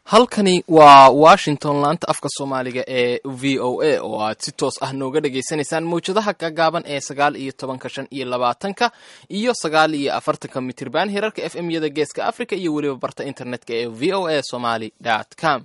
halkani waa washington laanta afka soomaaliga ee v o a oo aad si toos ah nooga dhagaysanaysaan mawjadaha gagaaban ee sagaal iyo tobanka shan iyo labaatanka iyo sagaal iyo afartanka mitirban hirarka f m yada geeska africa iyo weliba barta internetka ee v o a somaly com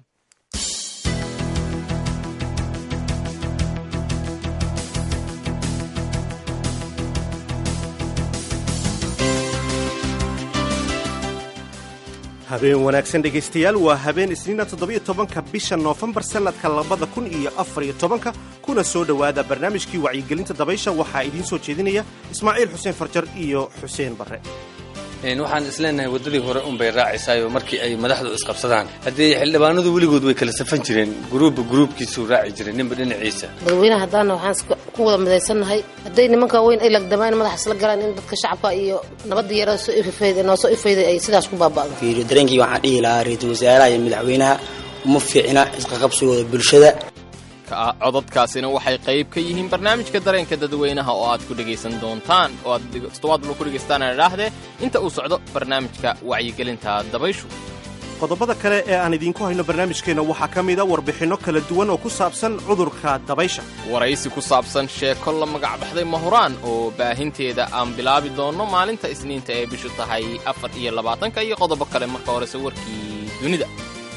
habeen wanaagsan dhegaystayaal waa habeen isniina toddobiyo tobanka bisha noofembar sannadka labada kun iyo afariyo tobanka kuna soo dhowaada barnaamijkii wacyigelinta dabaysha waxaa idiin soo jeedinaya ismaaciil xuseen farjar iyo xuseen barre waxaan isleenahay waddadii hore unbay raacaysaayo markii ay madaxdu isqabsadaan haddii xildhibaanadu weligood way kala safan jireen guruubba guruubkiisuu raaci jiray ninba dhinaciisa dadweynaha haddaana waxaan ku wada midaysannahay hadday nimanka weyn ay lagdamaan madaxa isla galaan in dadka shacabka iyo nabadda yara soo ififayda noo soo ifayday ay sidaas ku baaba'do fiiriyo dareenkii waxaan dhihi lahaa ra-iisul wasaaraha iyo madaxweynaha uma fiicna isqaqabsigooda bulshada codadkaasina waxay qayb ka yihiin barnaamijka dareenka dadweynaha oo aad ku dhegaysan doontaan oo aad toddobaadba ku dhegaysataan idhaahdee inta uu socdo barnaamijka wacyigelinta dabayshu qodobada kale ee aan idiinku hayno barnaamijkeenna waxaa ka mida warbixinno kala duwan oo ku saabsan cudurka dabaysha waraysi ku saabsan sheeko la magac baxday mahuraan oo baahinteeda aan bilaabi doonno maalinta isniinta ee bishu tahay afar iyo labaatanka iyo qodobo kale marka horese warkii dunida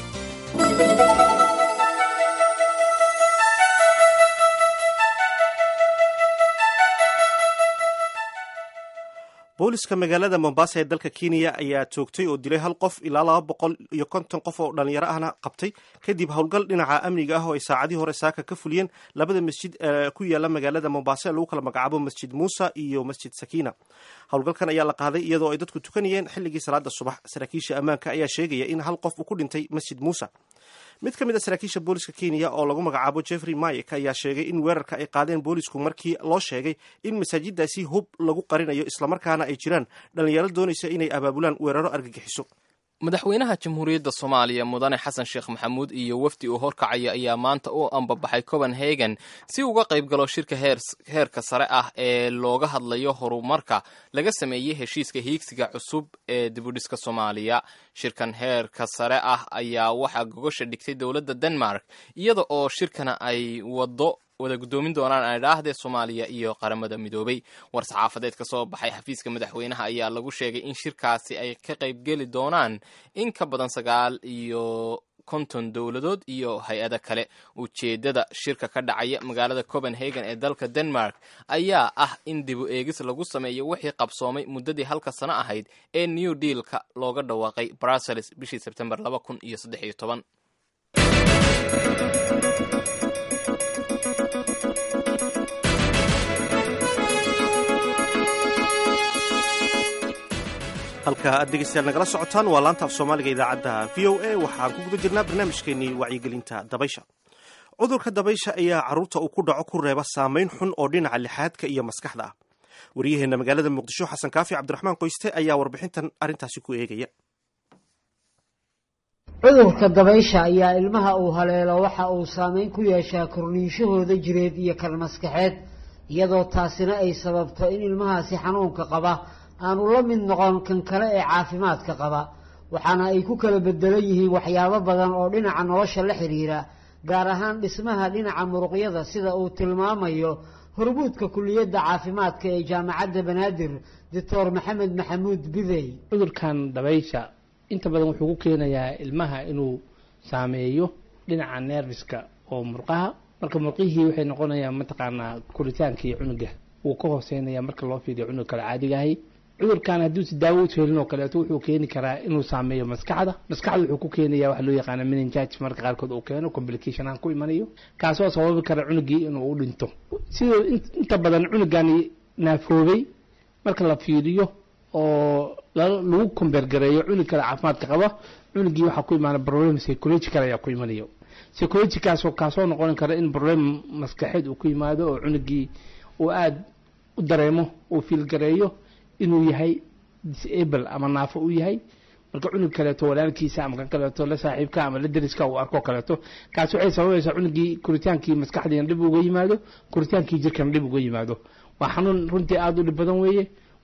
booliska magaalada mombasa ee dalka kenya ayaa toogtay oo dilay hal qof ilaa laba boqol iyo konton qof oo dhallinyaro ahna qabtay kadib howlgal dhinaca amniga ah oo ay saacadii hore saaka ka fuliyeen labada masjid ku yaala magaalada mombasa ee lagu kala magacaabo masjid muusa iyo masjid sakiina howlgalkan ayaa la qaaday iyadoo ay dadku tukanayeen xilligii salaada subax saraakiisha ammaanka ayaa sheegaya in hal qof uu ku dhintay masjid muusa mid ka mid a saraakiisha booliska kenya oo lagu magacaabo jeffrey mayek ayaa sheegay in weerarka ay qaadeen boolisku markii loo sheegay in masaajidaasi hub lagu qarinayo islamarkaana ay jiraan dhallinyaro doonaysa inay abaabulaan weeraro argagixiso madaxweynaha jamhuuriyadda soomaaliya mudane xasan sheekh maxamuud iyo wafdi uu horkacaya ayaa maanta u ambabaxay copenhagen si uga qayb galo shirka heerka sare ah ee looga hadlayo horumarka laga sameeyey heshiiska hiigsiga cusub ee dibudhiska soomaaliya shirkan heerka sare ah ayaa waxaa gogosha dhigtay dowladda denmark iyada oo shirkana ay wado wada guddoomin doonaan aydhaahdee soomaaliya iyo qaramada midoobay war saxaafadeed ka soo baxay xafiiska madaxweynaha ayaa lagu sheegay in shirkaasi ay ka qaybgeli doonaan in ka badan sagaal iyo konton dowladood iyo hay-ada kale ujeeddada shirka ka dhacaya magaalada copenhagen ee dalka denmark ayaa ah in dibu eegis lagu sameeyo wixii qabsoomay muddadii halka sano ahayd ee new dealka looga dhawaaqay brussels bishii sebtembar laba kun iyo saddex iyo toban halka aad dhegaystayaal nagala socotaan waa laanta af soomaaliga idaacadda v o a waxaan ku guda jirnaa barnaamijkeenii wacyigelinta dabaysha cudurka dabaysha ayaa carruurta uu ku dhaco ku reeba saamayn xun oo dhinaca lixaadka iyo maskaxda ah waryaheenna magaalada muqdisho xasan kaafi cabdiraxmaan qoyste ayaa warbixintan arrintaasi ku eegaya cudurka dabaysha ayaa ilmaha uu haleelo waxa uu saameyn ku yeeshaa korniinshahooda jireed iyo kan maskaxeed iyadoo taasina ay sababto in ilmahaasi xanuunka qaba aanu la mid noqon kan kale ee caafimaadka qaba waxaana ay ku kala bedelan yihiin waxyaabo badan oo dhinaca nolosha la xidhiira gaar ahaan dhismaha dhinaca muruqyada sida uu tilmaamayo hormuudka kuliyadda caafimaadka ee jaamacadda banaadir doctor maxamed maxamuud bidey cudurkan dabaysha inta badan wuxuu ku keenayaa ilmaha inuu saameeyo dhinaca neerfiska oo murqaha marka murqihii waxay noqonayaan mataqaanaa koritaankii cunuga wuu ka hooseynaya marka loo fiiriyo cunug kale caadigahay cudurkan hadduusi daawo u helin oo kaleeto wuxuu keeni karaa inuu saameeyo maskaxda maskaxda wuxuu ku keenaya waxa loo yaqaana meningitis marka qaarkood uu keeno complication aan ku imanayo kaasoo sababi kara cunugii inuu u dhinto sidoo inta badan cunugani naafoobay marka la fiiriyo oo lagu kombeergareeyo cunug kale caafimaadka qaba cunugii waxaa ku imaana problem psychological ayaa ku imanayo psychologikaasoo kaasoo noqon kara in problem maskaxeed uu ku yimaado oo cunugii uu aada u dareemo uu fiilgareeyo inuu yahay disable ama naafo u yahay marka cunug kaleeto walaalkiisa ama kan kaleeto la saaxiibka ama la deriska uu arko kaleeto kaasi waxay sababaysaa cunugii koritaankii maskaxdiina dhib uga yimaado koritaankii jirkana dhib uga yimaado waa xanuun runtii aada u dhib badan weeye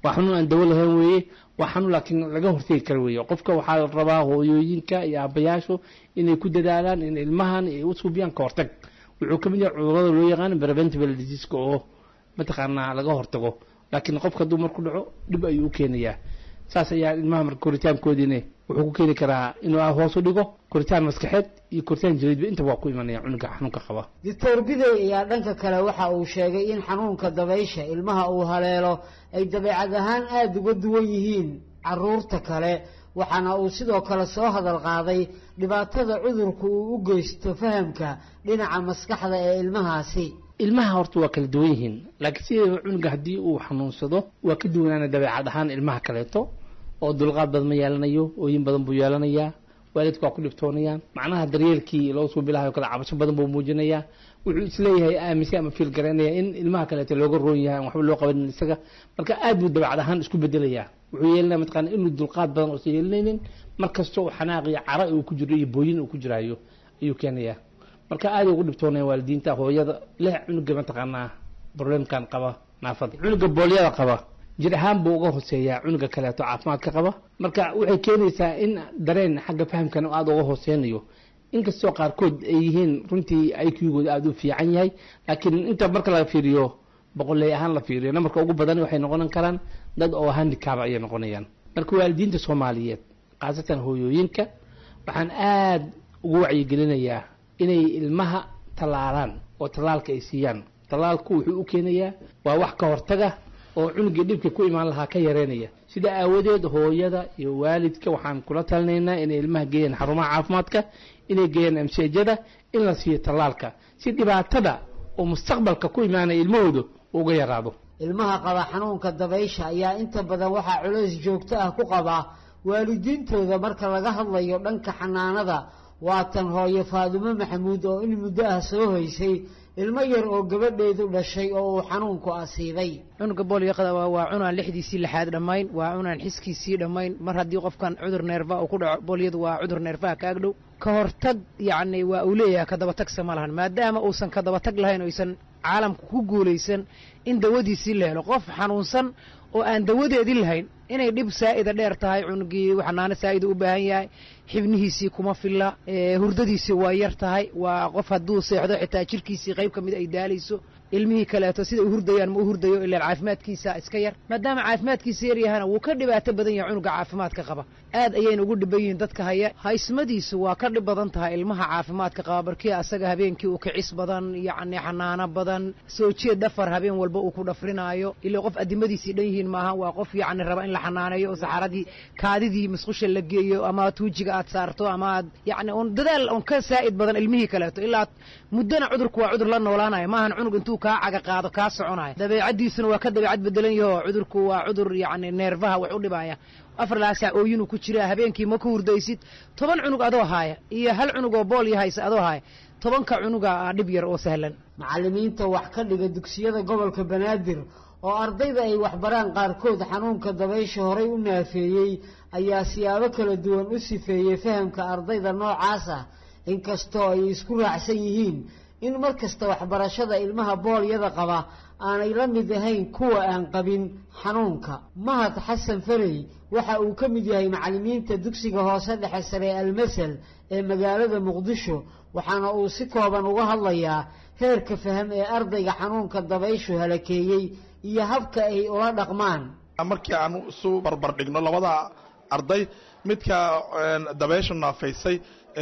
waa xanuun aan dawo lahayn weeye waa xanuun laakiin laga hortegi kara weeye qofka waxaa la rabaa hooyooyinka iyo aabayaashu inay ku dadaalaan in ilmahan ay u suubiyaan ka hortag wuxuu ka mid yahay cudurada loo yaqaan preventable diseaska oo mataqaanaa laga hortago laakiin qofka hadduu marku dhaco dhib ayuu u keenayaa saas ayaa ilmaha marka koritaankoodiina wuxuu ku keeni karaa inuu hoos u dhigo koritaan maskaxeed iyo koritaan jiriidba intaba waa ku imanaya cunuga xanuunka qaba doctor bidey ayaa dhanka kale waxa uu sheegay in xanuunka dabaysha ilmaha uu haleelo ay dabeecad ahaan aada uga duwan yihiin caruurta kale waxaana uu sidoo kale soo hadal qaaday dhibaatada cudurku uu u geysto fahamka dhinaca maskaxda ee ilmahaasi ilmaha horta waa kala duwan yihiin laakiin sideeda cunuga haddii uu xanuunsado waa ka duwanaana dabeecad ahaan ilmaha kaleeto oo dulqaad badan ma yeelanayo ooyin badan buu yeelanayaa waalidku waa ku dhibtoonayaan macnaha daryeelkii loo suubilahayo kale cabasho badan buu muujinayaa wuxuu isleeyahay aaminsan ama fiil garaynaya in ilmaha kaleeto looga roon yahay aan waxba loo qabanin isaga marka aad buu dabeecad ahaan isku bedelayaa wuxuu yeelanaya mataqaana inuu dulqaad badan uusan yeelanaynin mar kasta oo xanaaq iyo cara uu ku jiro iyo booyin uu ku jiraayo ayuu keenayaa marka aad ugu dhibtoonaya waalidiinta hooyada leh cunuga mataqaanaa problemkan qaba naafada cunuga boolyada qaba jir ahaan buu uga hooseeyaa cunuga kaleeto caafimaadka qaba marka waxay keenaysaa in dareen xagga fahamkan aada uga hooseynayo inkastoo qaarkood ay yihiin runtii iqgooda aada u fiican yahay laakiin inta marka la fiiriyo boqoley ahaan la fiiriyo namarka ugu badan waxay noqon karaan dad oo handicaba ayay noqonayaan marka waalidiinta soomaaliyeed khaasatan hooyooyinka waxaan aada ugu wacyigelinayaa inay ilmaha tallaalaan oo tallaalka ay siiyaan tallaalku wuxuu u keenayaa waa wax ka hortaga oo cunugii dhibka ku imaan lahaa ka yareynaya sida aawadeed hooyada iyo waalidka waxaan kula talinaynaa inay ilmaha geeyaan xarumaha caafimaadka inay geeyaan amseejada in la siiyo tallaalka si dhibaatada oo mustaqbalka ku imaanaya ilmahooda uga yaraado ilmaha qaba xanuunka dabaysha ayaa inta badan waxaa culays joogto ah ku qabaa waalidiintooda marka laga hadlayo dhanka xanaanada waatan hooyo faadumo maxamuud oo in muddo ah soo haysay ilmo yar oo gabadheedu dhashay oo uu xanuunku asiibay cunuga boolyoqada waa cunaan lixdiisii lixaad dhammayn waa cunaan xiskiisii dhammayn mar haddii qofkan cudur neerfa uu ku dhaco boolyadu waa cudur neerfaha kaag dhow ka hortag yacni waa uu leeyahay kadabatagsa ma lahan maadaama uusan kadabatag lahayn oysan caalamka ku guulaysan in dawadiisii la helo qof xanuunsan oo aan dawadeedii lahayn inay dhib saa'ida dheer tahay cunugii xanaano saa'ida u baahan yahay xibnihiisii kuma filla hurdadiisii waa yar tahay waa qof hadduu seexdo xitaa jirkiisii qayb ka mid ay daalayso ilmihii kaleeto sida u hurdayaan ma u hurdayo ilaan caafimaadkiisa iska yar maadaama caafimaadkiisa yar yahana wuu ka dhibaato badan yahay cunuga caafimaadka qaba aad ayayna ugu dhiban yihiin dadka haya haysmadiisu waa ka dhib badan tahay ilmaha caafimaadka qaba barkii asaga habeenkii uu kicis badan yacni xanaano badan soo jeed dhafar habeen walba uu ku dhafrinaayo ilaa qof addimadiisii dhan yihiin maaha waa qof yacni raba in la xanaaneeyo oo saxaradii kaadidii musqusha la geeyo ama tuujiga aad saarto ama aad yacni un dadaal un ka saa'id badan ilmihii kaleeto ilaa muddana cudurku waa cudur la noolaanaya maahan cunug intuu kaa caga qaado kaa soconaya dabeecaddiisuna waa ka dabeecad bedelan yaho cudurku waa cudur yacni neerfaha wax u dhibaya afar laasac ooyinuu ku jiraa habeenkii ma ku hurdaysid toban cunug adoo haaya iyo hal cunug oo bool iyo haysa adoo haaya tobanka cunuga aa dhib yar oo sahlan macallimiinta wax ka dhiga dugsiyada gobolka banaadir oo ardayda ay waxbaraan qaarkood xanuunka dabaysha horay u naafeeyey ayaa siyaabo kala duwan u sifeeyey fahamka ardayda noocaas ah inkastoo ay isku raacsan yihiin in mar kasta waxbarashada ilmaha boolyada qaba aanay la mid ahayn kuwa aan qabin xanuunka mahad xasan farey waxa uu ka mid yahay macallimiinta dugsiga hoose dhexe sare ee almasal ee magaalada muqdisho waxaana uu si kooban uga hadlayaa heerka faham ee ardayga xanuunka dabayshu halakeeyey iyo habka ay ula dhaqmaan markii aan isu barbar dhigno labada arday midka dabaysha naafaysay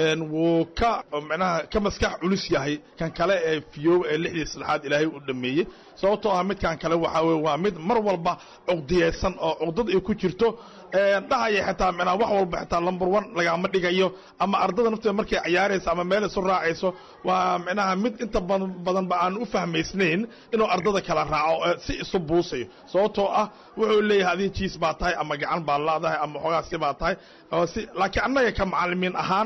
wuu ka micnaha ka maskax culus yahay kan kale ee fiyoob ee lixdii saddexaad ilaahay u dhameeyey sababtoo ah midkan kale waxaa weye waa mid mar walba cuqdiyeysan oo cuqdad ay ku jirto dhahaya xitaa micnaha wax walba xitaa lumber one lagama dhigayo ama ardada nafteeda markay cayaarayso ama meel isu raacayso waa micnaha mid inta badanba aan u fahmaysnayn inuu ardada kala raaco si isu buusayo sababtoo ah wuxuu leeyahay adin jiis baa tahay ama gacan baa laadahay ama xoogaa si baa tahay laakiin annaga ka macallimiin ahaan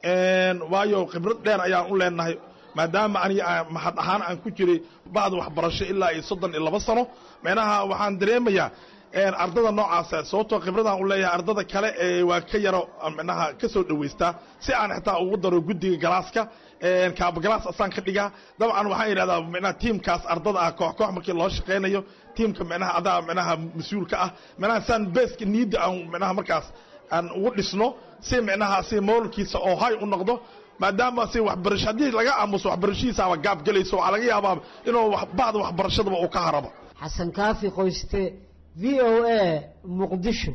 waayo khibrad dheer ayaan u leenahay maadaama aniga mahad ahaan aan ku jiray bacda waxbarasho ilaa iyo soddon iyo laba sano micnaha waxaan dareemayaa ardada noocaasa sababtoo khibradaan u leeyahay ardada kale waa ka yaro micnaha ka soo dhowaystaa si aan xitaa ugu daro guddiga galaaska kaabagalaas asaan ka dhigaa dabcan waxaan yidhahdaa micnaha tiimkaas ardada ah koox koox markii loo shaqaynayo tiimka micnaha adaa micnaha mas-uulka ah micnaha saan beeska niidda aan micnaha markaas aan ugu dhisno si micnaha si moolkiisa oo hay u noqdo maadaama si waxbarasho haddii laga aamuso waxbarashadiisaaba gaab gelayso waxaa laga yaabaa inuu bacda waxbarashadaba uu ka harabo xasan kaafi qoyste v o a muqdisho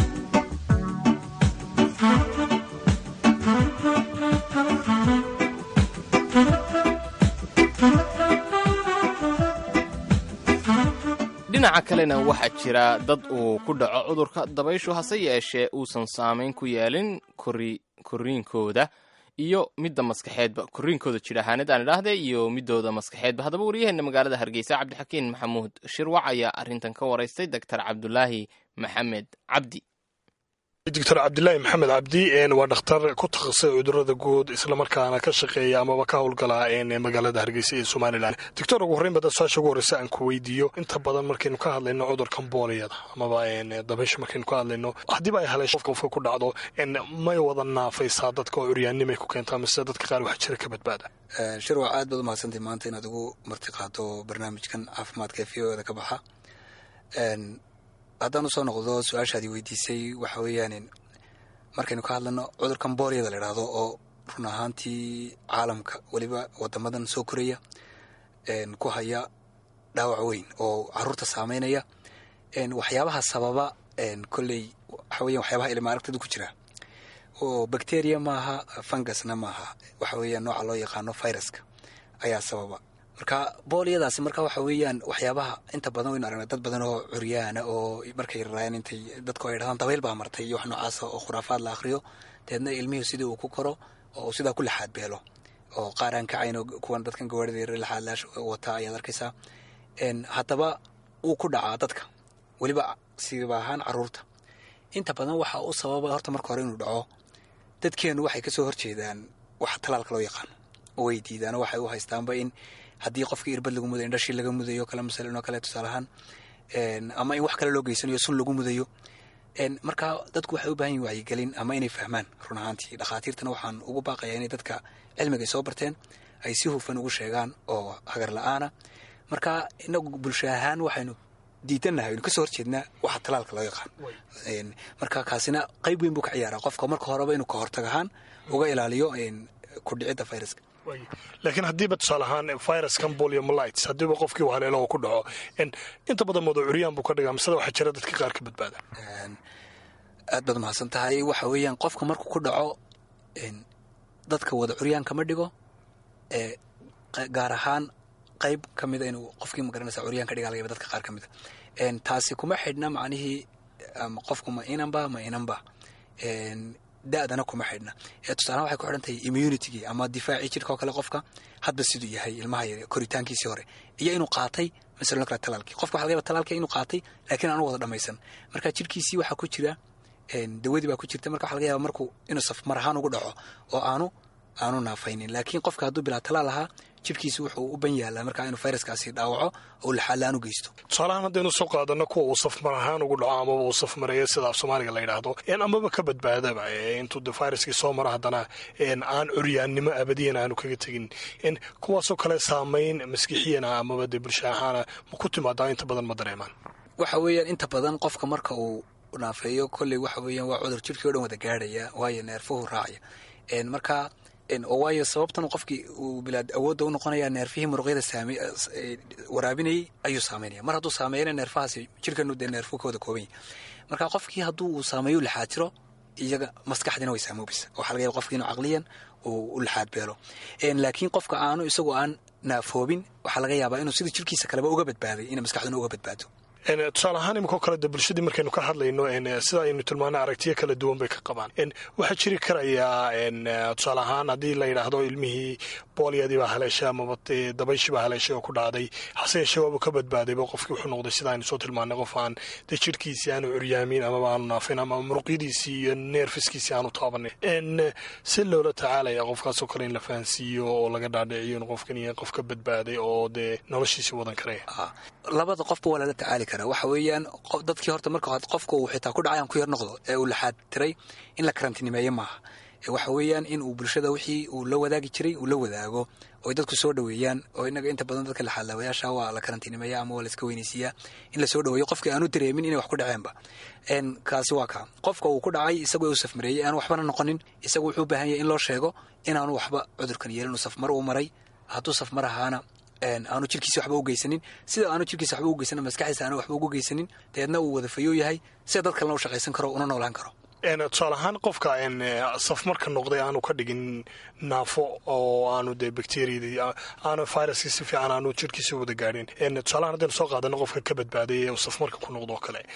dhinaca kalena waxaa jira dad uu ku dhaco cudurka dabayshu hase yeeshee uusan saamayn ku yeelin koriinkooda iyo midda maskaxeedba koriinkooda jir ahaanid aan idhaahde iyo midooda maskaxeedba haddaba waryaheena magaalada hargeysa cabdixakiin maxamuud shirwac ayaa arrintan ka waraystay doctor cabdulaahi maxamed cabdi doctor cabdilaahi maxamed cabdi waa dhakhtar ku takhasusay cudurada guud islamarkaana ka shaqeeya amaba ka howlgala magaalada hargeysa ee somalilan doctor ugu horreyn bada su-aasha ugu horreysa aan ku weydiiyo inta badan markaynu ka hadlayno cudurkan booliyada amaba dabaysha markaynu ka hadlayno haddiiba ay haleesho qofka qofka ku dhacdo may wada naafaysaa dadka oo curyaannimay ku keentaa mise dadka qaar wax jira ka badbaada shirwac aad baad umahadsantay maanta inaad ugu marti qaado barnaamijkan caafimaadka ee v o da ka baxa haddaan usoo noqdo su-aashaadii weydiisay waxa weeyaan markaynu ka hadlano cudurkan booliyada la idhaahdo oo run ahaantii caalamka weliba wadamadan soo koraya ku haya dhaawac weyn oo caruurta saameynaya waxyaabaha sababa kolley waxa weyan waxyaabaha ilma aragtida ku jira oo bacteria maaha fungusna maaha waxa weeyaan nooca loo yaqaano viruska ayaa sababa marka booliyadaasi marka waxa weeyaan waxyaabaha inta badan waynu aragnay dad badan oo curyaana oo markay raraayaan intay dadku ay dhahdaan dabayl baa martay iyo wax noocaasa oo khuraafaad la akhriyo deedna ilmihii sidii uu ku koro oo sidaa ku laxaad beelo oo qaar aan kacayno kuwan dadkan gawaarida yar laxaad laash wata ayaad arkaysaa haddaba wuu ku dhacaa dadka weliba siba ahaan caruurta inta badan waxa u sababa horta marka hore inuu dhaco dadkeenu waxay kasoo horjeedaan wax talaalka loo yaqaano oo way diidaan waxay u haystaanba in haddii qofkii irbad lagu mudayo indhashii laga mudayo kale masalan oo kale tusaale ahaan ama in wax kale loo geysanayo sun lagu mudayo marka dadku waxay u baahan yihin wacyigelin ama inay fahmaan run ahaantii dhakhaatiirtana waxaan ugu baaqayaa inay dadka cilmiga ay soo barteen ay si hufan ugu sheegaan oo hagar la-aana marka inagu bulsho ahaan waxaynu diidannahay aynu kasoo horjeednaa waxa talaalka loo yaqaan marka kaasina qayb weyn buu ka ciyaaraa qofka marka horeba inuu ka hortag ahaan uga ilaaliyo kudhicidda viruska laakiin haddiiba tusaale ahaan viruskan poliomolites haddiiba qofkii uu haleelo oo ku dhaco inta badan mooda curyaan buu ka dhigaa misada waxaa jira dadka qaar ka badbaada aad baad mahadsan tahay waxa weeyaan qofka markuu ku dhaco dadka wada curyaan kama dhigo gaar ahaan qayb ka mida inuu qofkii magaranaysa curyaan ka dhiga lagayaba dadka qaar ka mida taasi kuma xidhna macnihii qofku ma inanba ma inanba da-dana kuma xidhna tusaalahan waxay ku xidhan tahay immunitygii ama difaacii jirka oo kale qofka hadba siduu yahay ilmaha yar koritaankiisii hore iyo inuu qaatay masalan kale talaalkii qofka waxa laga yaba talaalkii inuu qaatay laakiin aanu wada dhamaysan marka jirkiisii waxaa ku jira dawadii baa ku jirta marka waxa laga yaba markuu inuu safmar ahaan ugu dhaco oo aanu aanu naafaynin laakiin qofka hadduu bilaa talaal ahaa jirkiisi wuxuu u ban yaalaa markaa inuu fayraskaasi dhaawaco oo laxaala-aan u geysto tusaalahaan haddaynu soo qaadano kuwa uu safmar ahaan ugu dhaco amaba uu safmareeyo sida af soomaaliga la yidhaahdo amaba ka badbaadaba intuu de fayraskii soo maro haddana aan curyaannimo abadiyan aanu kaga tegin kuwaasoo kale saamayn maskixiyana amaba dee bulsha ahaana ma ku timaadaa inta badan ma dareemaan waxa weeyaan inta badan qofka marka uu naafeeyo kolley waxa weeyaan waa cudur jirkii o dhan wada gaadhaya waayo neerfuhu raacaya marka waayo sababtan qofkii uu bilaad awoodda u noqonaya neerfihii muruqyada waraabinayay ayuu saameynaya mar hadduu saameeyana neerfahaasi jirkanu dee neerfu ka wada kooban yahy marka qofkii hadduu uu saameeyo u laxaatiro iyaga maskaxdina way saamoobaysa waxaa laga yaba qofkii inuu caqliyan uu u laxaad beelo laakiin qofka aanu isagoo aan naafoobin waxaa laga yaabaa inuu sida jirkiisa kaleba uga badbaaday inay maskaxduna uga badbaado tusaale ahaan iminkoo kale de bulshadii markaynu ka hadlayno sida aynu tilmaana aragtiyo kala duwan bay ka qabaan waxaa jiri karayaa tusaale ahaan haddii la yidhaahdo ilmihii booliyadii baa haleeshay amaba dabayshii baa haleeshay oo ku dhacday hase yeeshee waaba ka badbaadayba qofkii wuxuu noqday sida aynu soo tilmaanay qof aan dee jirhkiisii aanu curyaamin amaba aanu naafin ama muruqyadiisii iyo neerfiskiisii aanu taabanin si loola tacaalaya qofkaasoo kale in la fahansiiyo oo laga dhaadhiciyo in qofkan iyo qof ka badbaaday oo dee noloshiisii wadan karaya labada qofba waa lala tacaali karaa karaa waxa weeyaan dadkii horta marka hore qofka uu xitaa ku dhacay aan ku yar noqdo ee uu laxaad tiray in la karantinimeeyo maaha waxa weeyaan in uu bulshada wixii uu la wadaagi jiray uu la wadaago oy dadku soo dhaweeyaan oo inaga inta badan dadka laxaadlaawayaasha waa la karantinimeeya ama waa la iska weynaysiiyaa in lasoo dhaweeyo qofkii aanu dareemin inay wax ku dhaceenba kaasi waa kaa qofka uu ku dhacay isagoo u safmareeyey aanu waxbana noqonin isagu wuxuu u baahan yahay in loo sheego inaanu waxba cudurkan yeelin uu safmar uu maray hadduu safmar ahaana aanu jirkiisa waxba u geysanin sida aanu jirkiisa waxba u geysanin maskaxdiisa aanu waxba ugu geysanin dabeedna uu wada fayoo yahay sida dad kalena u shaqaysan karo una noolaan karo tusaale ahaan qofka safmarka noqday aanu ka dhigin naafo oo aanu dee bacteriadii aanu viruskii si fiican aanu jirkiisa wada gaadhin tusaalahaan haddaynu soo qaadano qofka ka badbaaday ee safmarka ku noqdo oo kale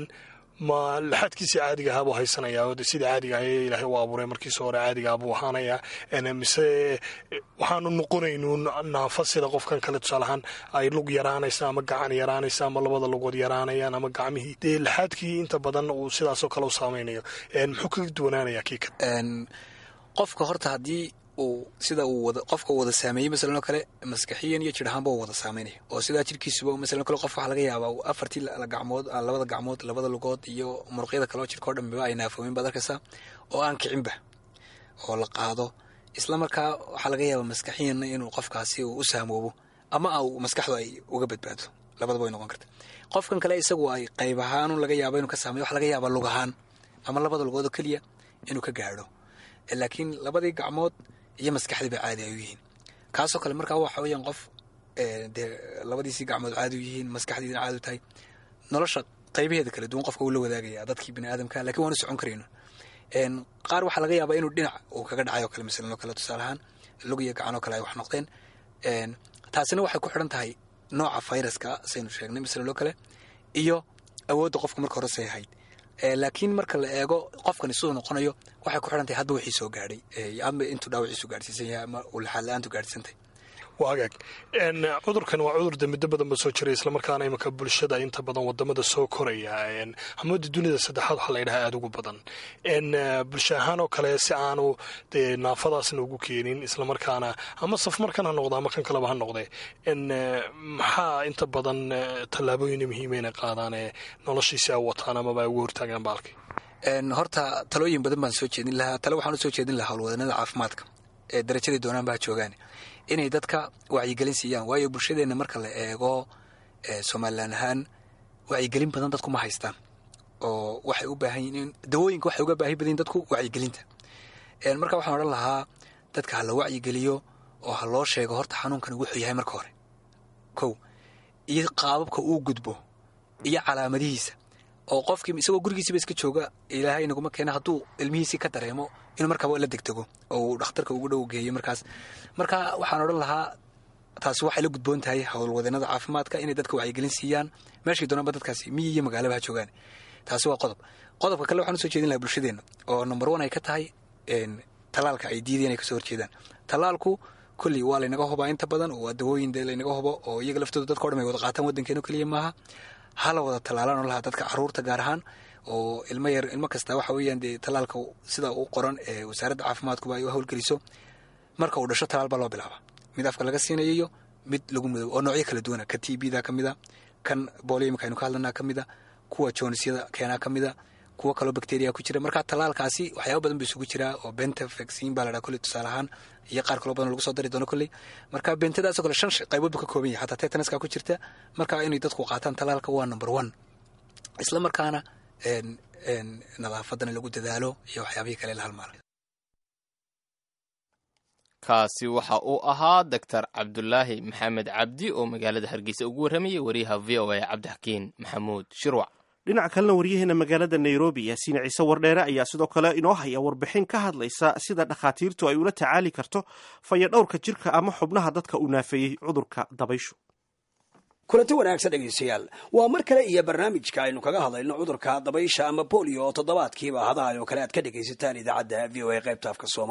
ma laxaadkiisii caadiga ahaa buu haysanayaa de sida caadiga ah ee ilaahay u abuuray markiisa hore caadiga ah buu ahaanayaa mise waxaanu noqonaynuun naafo sida qofkan kale tusaalahaan ay lug yaraanaysa ama gacan yaraanaysa ama labada lugood yaraanayaan ama gacmihii dee laxaadkii inta badan uu sidaasoo kale u saameynayo muxuu kaga duwanaanayaa kii kale qofka horta haddii uu sida uu wada qofka uu wada saameeyey masalan oo kale maskaxiyan iyo jir ahaanba uu wada saameynaya oo sidaa jirkiisuba masalan kale qof waxaa laga yaabaa afartii gacmood labada gacmood labada lugood iyo muruqyada kale oo jirka o dhanba ay naafoomin baad arkaysaa oo aan kicinba oo la qaado isla markaa waxaa laga yaabaa maskaxiyanna inuu qofkaasi uu u saamoobo ama maskaxdu ay uga badbaado labadaba way noqon karta qofkan kale isagu ay qayb ahaan laga yaabo inuu ka saameyo waxa laga yaabaa lug ahaan ama labada lugood oo keliya inuu ka gaadho laakiin labadii gacmood iyo maskaxdiiba caadi ay u yihiin kaasoo kale markaa waxa weeyaan qof dee labadiisii gacmood caadi u yihiin maskaxdiina caadi u tahay nolosha qaybaheeda kala duwan qofka uu la wadaagaya dadkii bini aadamka lakiin waanu socon karayno qaar waxaa laga yaabaa inuu dhinac uu kaga dhacay oo kale masalan oo kale tusaale ahaan lug iyo gacan oo kale ay wax noqdeen taasina waxay ku xidhan tahay nooca fayraska saynu sheegnay masalan oo kale iyo awoodda qofka marka hore say ahayd laakiin marka la eego qofkani siduu noqonayo waxay ku xidhan tahay hadba wixii soo gaadhay ama intuu dhaawaciisu gaadhsiisan yahay ama uu laxaad la-aantu gaadhsiisantay waa hagaag cudurkan waa cudur de muddo badan ba soo jiray islamarkaana imanka bulshada inta badan wadamada soo koraya hamada dunida saddexaad waxaa la yidhaha aada ugu badan bulsho ahaan oo kale si aanu dee naafadaasna ugu keenin islamarkaana ama safmarkan ha noqdo ama kan kaleba ha noqde maxaa inta badan tallaabooyin muhiima inay qaadaan ee noloshiisi ay wataan amaba ay ugu hortaagaan baalki horta talooyin badan baan soo jeedin lahaa tale waxaan usoo jeedin lahaa howlwadanada caafimaadka ee darajadii doonaan baa joogaan inay dadka wacyigelin siiyaan waayo bulshadeenna marka la eego somalilan ahaan wacyigelin badan dadku ma haystaan oo waxay u baahan yihiin dawooyinka waxay uga baahi badan dadku wacyigelinta marka waxaan odhan lahaa dadka ha la wacyigeliyo oo ha loo sheego horta xanuunkani wuxuu yahay marka hore kow iyo qaababka uu gudbo iyo calaamadihiisa oo qofkii isagoo gurigiisiba iska jooga ilaahay naguma keena hadduu ilmihiisii ka dareemo inuu markaaba la degdego oo uu dhakhtarka ugu dhow geeyo markaas marka waxaan odhan lahaa taasi waxay la gudboon tahay howlwadeenada caafimaadka inay dadka wacyigelin siiyaan meeshii doonaanba dadkaasi miyi iyo magaalaba ha joogaan taasi waa qodob qodobka kale waxaan usoo jeedin lahaa bulshadeenna oo number one ay ka tahay talaalka ay diideen ay kasoo horjeedaan talaalku kolley waa laynaga hubaa inta badan oo waa dawooyin dee laynaga hubo oo iyaga laftooda dadka o dhan ay wada qaataan waddankeeno keliya maaha hala wada talaalaan oo lahaa dadka caruurta gaar ahaan oo ilmo yar ilmo kasta waxa weeyaan dee talaalka sida u qoran ee wasaaradda caafimaadkuba ay u howlgeliso marka uu dhasho talaal baa loo bilaaba mid afka laga siinayo iyo mid lagu mudoobo oo noocyo kala duwana ka t b da ka mid a kan boolio imika aynu ka hadlanaa ka mid a kuwa joonisyada keenaa ka mid a kuwo kaloo bacteria ku jira marka talaalkaasi waxyaaba badan ba isugu jiraa oo benta vaccine baa la dhaha kolley tusaale ahaan iyo qaar kaloo badan lagu soo dari doono kolley marka bentadaasoo kale shan qaybood buu ka kooban yahay xataa tetanaska ku jirta marka inay dadku qaataan talaalka waa number one isla markaana nadaafadana lagu dadaalo iyo waxyaabihii kale la halmaala kaasi waxa uu ahaa doctor cabdulaahi maxamed cabdi oo magaalada hargeysa ugu warramayay wariyaha v o a cabdixakiin maxamuud shirwac dhinaca kalena waryaheena magaalada nairobi yaasiin ciise wardheere ayaa sidoo kale inoo haya warbixin ka hadlaysa sida dhakhaatiirtu ay ula tacaali karto fayadhowrka jirka ama xubnaha dadka uu naafeeyey cudurka dabayshu kulanti wanaagsan dhegaystayaal waa mar kale iyo barnaamijka aynu kaga hadlayno cudurka dabaysha ama bolio oo toddobaadkiiba hadahay oo kale aad ka dhegaysataan idaacadda v o a qaybta afka soomaaliga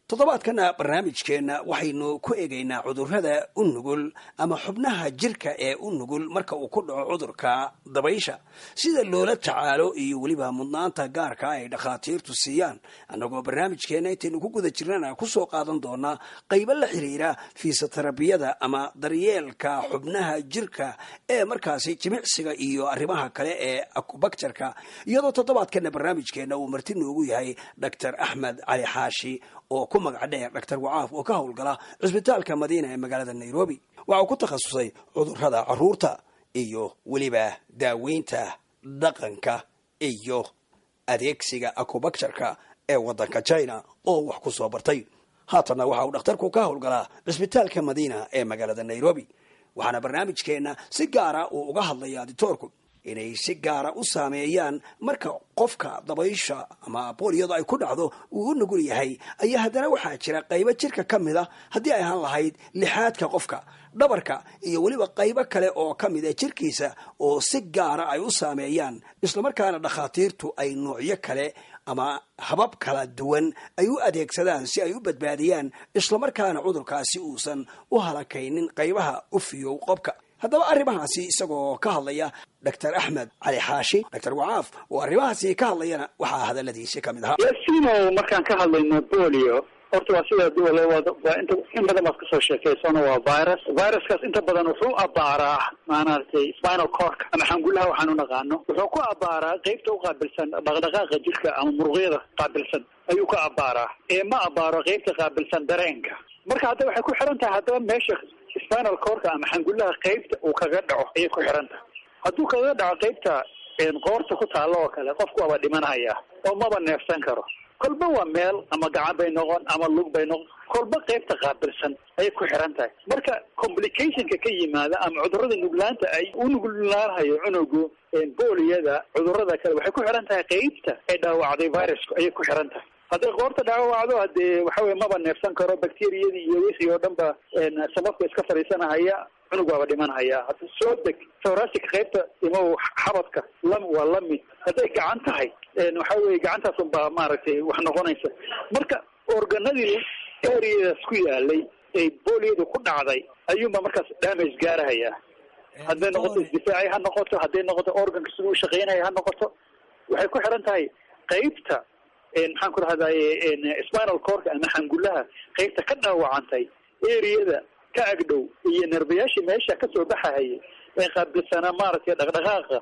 toddobaadkana barnaamijkeenna waxaynu ku eegaynaa cudurrada u nugul ama xubnaha jirka ee u nugul marka uu ku dhaco cudurka dabaysha sida loola tacaalo iyo weliba mudnaanta gaarka ay dhakhaatiirtu siiyaan annagoo barnaamijkeenna intaynu ku guda jirnana kusoo qaadan doonaa qaybo la xiriira fiisoterabiyada ama daryeelka xubnaha jirka ee markaasi jimicsiga iyo arrimaha kale ee akubaktarka iyadoo toddobaadkana barnaamijkeenna uu marti noogu yahay doctor axmed cali xaashi oo ku magac dheer dhaktar wacaaf oo ka howlgala cisbitaalka madiina ee magaalada nairobi waxa uu ku takhasusay cudurrada caruurta iyo weliba daaweynta dhaqanka iyo adeegsiga akubaktarka ee waddanka china oo wax ku soo bartay haatanna waxa uu dhakhtarku ka howlgalaa cisbitaalka madiina ee magaalada nairobi waxaana barnaamijkeenna si gaara uu uga hadlayaa ditoorku inay si gaara u saameeyaan marka qofka dabaysha ama booliyadu ay ku dhacdo uu u nugul yahay ayaa haddana waxaa jira qaybo jirka ka mid a haddii ay ahaan lahayd lixaadka qofka dhabarka iyo weliba qaybo kale oo ka mid a jirkiisa oo si gaara ay u saameeyaan islamarkaana dhakhaatiirtu ay noocyo kale ama habab kala duwan ay u adeegsadaan si ay u badbaadiyaan islamarkaana cudurkaasi uusan u halakaynin qaybaha u fiyow qobka haddaba arrimahaasi isagoo ka hadlaya doctor axmed cali xaashi doctor wacaaf oo arrimahaasi ka hadlayana waxaa hadaladiisi ka mid ahaa yasino markaan ka hadlayno bolio horta waa sida duwal waa inta in badan baad kasoo sheekaysano waa virus viruskaas inta badan wuxuu abaaraa maaragtay spinal cork ama xangulaha waxaan u naqaano wuxuu ku abaaraa qeybta u qaabilsan dhaqdhaqaaqa jirka ama muruqyada qaabilsan ayuu ka abaaraa ee ma abaaro qeybta qaabilsan dareenka marka hadda waxay ku xiran tahay haddaba meesha spinal corka ama xangulaha qeybta uu kaga dhaco ayay ku xiran tahay hadduu kaga dhaco qeybta qoorta ku taalo oo kale qofku waaba dhimanaya oo maba neefsan karo kolba waa meel ama gacan bay noqon ama lug bay noqon kolba qeybta qaabilsan ayay ku xiran tahay marka complicationka ka yimaada ama cudurrada nuglaanta ay u nuglaanahayo cunugu booliyada cudurrada kale waxay ku xiran tahay qeybta ay dhaawacday virusku ayay ku xiran tahay hadday qoorta dhaawacdo hadee waxa weye maba neefsan karo bacteriyadii iyo wixii oo dhan ba sababka iska fadhiisanahaya cunug waaba dhimanhaya hadda soo deg thoracic qaybta imow xabadka lam waa lamid hadday gacan tahay waxa weye gacantaas unbaa maaragtay wax noqonaysa marka organadii areadaas ku yaalay ee booliyadu ku dhacday ayuunba markaas damage gaarahaya hadday noqoto isdifaaci ha noqoto hadday noqoto organka siduu ushaqeynaya ha noqoto waxay ku xiran tahay qeybta maxaan ku rahdaye spinal corka ama xangulaha qeybta ka dhaawacantay areada ka agdhow iyo nerbayaashii meesha kasoo baxahayay ee qaabilsanaa maaragtay dhaqdhaqaaqa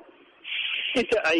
inta ay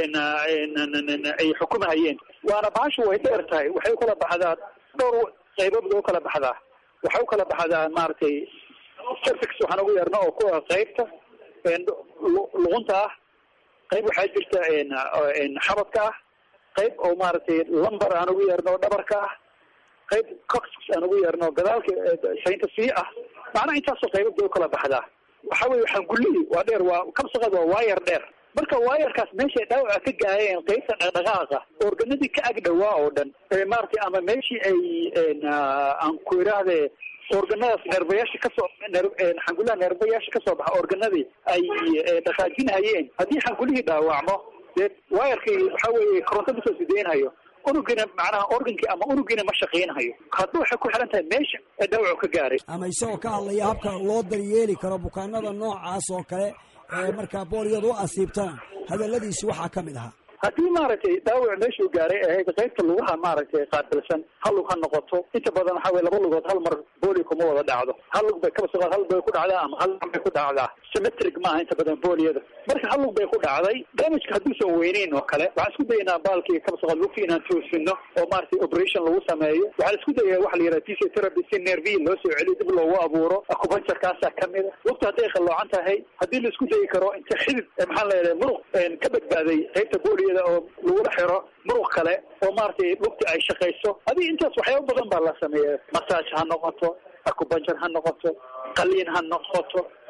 ay xukumahayeen waana bahashu way dheer tahay waxay ukala baxdaa dhowr qaybood bay ukala baxdaa waxay ukala baxdaa maaragtay cervix waxaan ugu yeerno oo kuwa qeybta luqunta ah qayb waxaa jirta xabadka ah qayb oo maaragtay lumber aan ugu yeerno oo dhabarka ah qayb coxis aan ugu yeerno gadaalka saynta sii ah macnaha intaasoo qaybad bay ukala baxdaa waxa weye xangullihii waa dheer waa kabsaqad waa waayar dheer marka waayarkaas meeshay dhaawaca ka gaayeen qaybta dhaqdhaqaaqa organadii ka ag dhawaa oo dhan maaragtay ama meeshii ay aan ku idhaahde organadaas neerbayaasha kasoo xangulaha neerbayaasha kasoo baxa organadii ay dhaqaajinhayeen haddii xangulihii dhaawacmo dee waayarkii waxa weeye koronto masoo sideynhayo unugina macnaha organkii ama unugiina ma shaqeynhayo hadda waxay ku xiran tahay meesha ee dhaawacu ka gaaray ama isagoo ka hadlaya habka loo daryeeli karo bukaanada noocaas oo kale ee markaa booliyadu u asiibtaan hadaladiisi waxaa ka mid ahaa haddii maaragtay dhaawac meeshuu gaaray ahayd qaybta lugaha maaragtay qaabilsan hal lug ha noqoto inta badan waxa weye laba lugood hal mar booli kuma wada dhacdo hal lug bay kaba suqaad hal bay ku dhacdaa ama hal bay ku dhacdaa symmetric maaha inta badan booliyada marka hal lug bay ku dhacday damageka hadduusan weyneyn oo kale waxaan isku dayaynaa baalkii kaba suqaad lugti inaan toosino oo maaragtay operation lagu sameeyo waxaan isku dayaya waxa la yidhaha physiotherapy si nerviyi loo soo celiyo dib loogu abuuro acupuncturkaasaa kamid a lugta hadday qalloocan tahay haddii la isku dayi karo inta xidid maxaan leedahay muruq ka badbaaday qaybta booliyada oo lagula xiro muruq kale oo maaragtay lugta ay shaqayso hadii intaas waxyaaba badan baa la sameeya massage ha noqoto acupuncture ha noqoto qaliin ha noqoto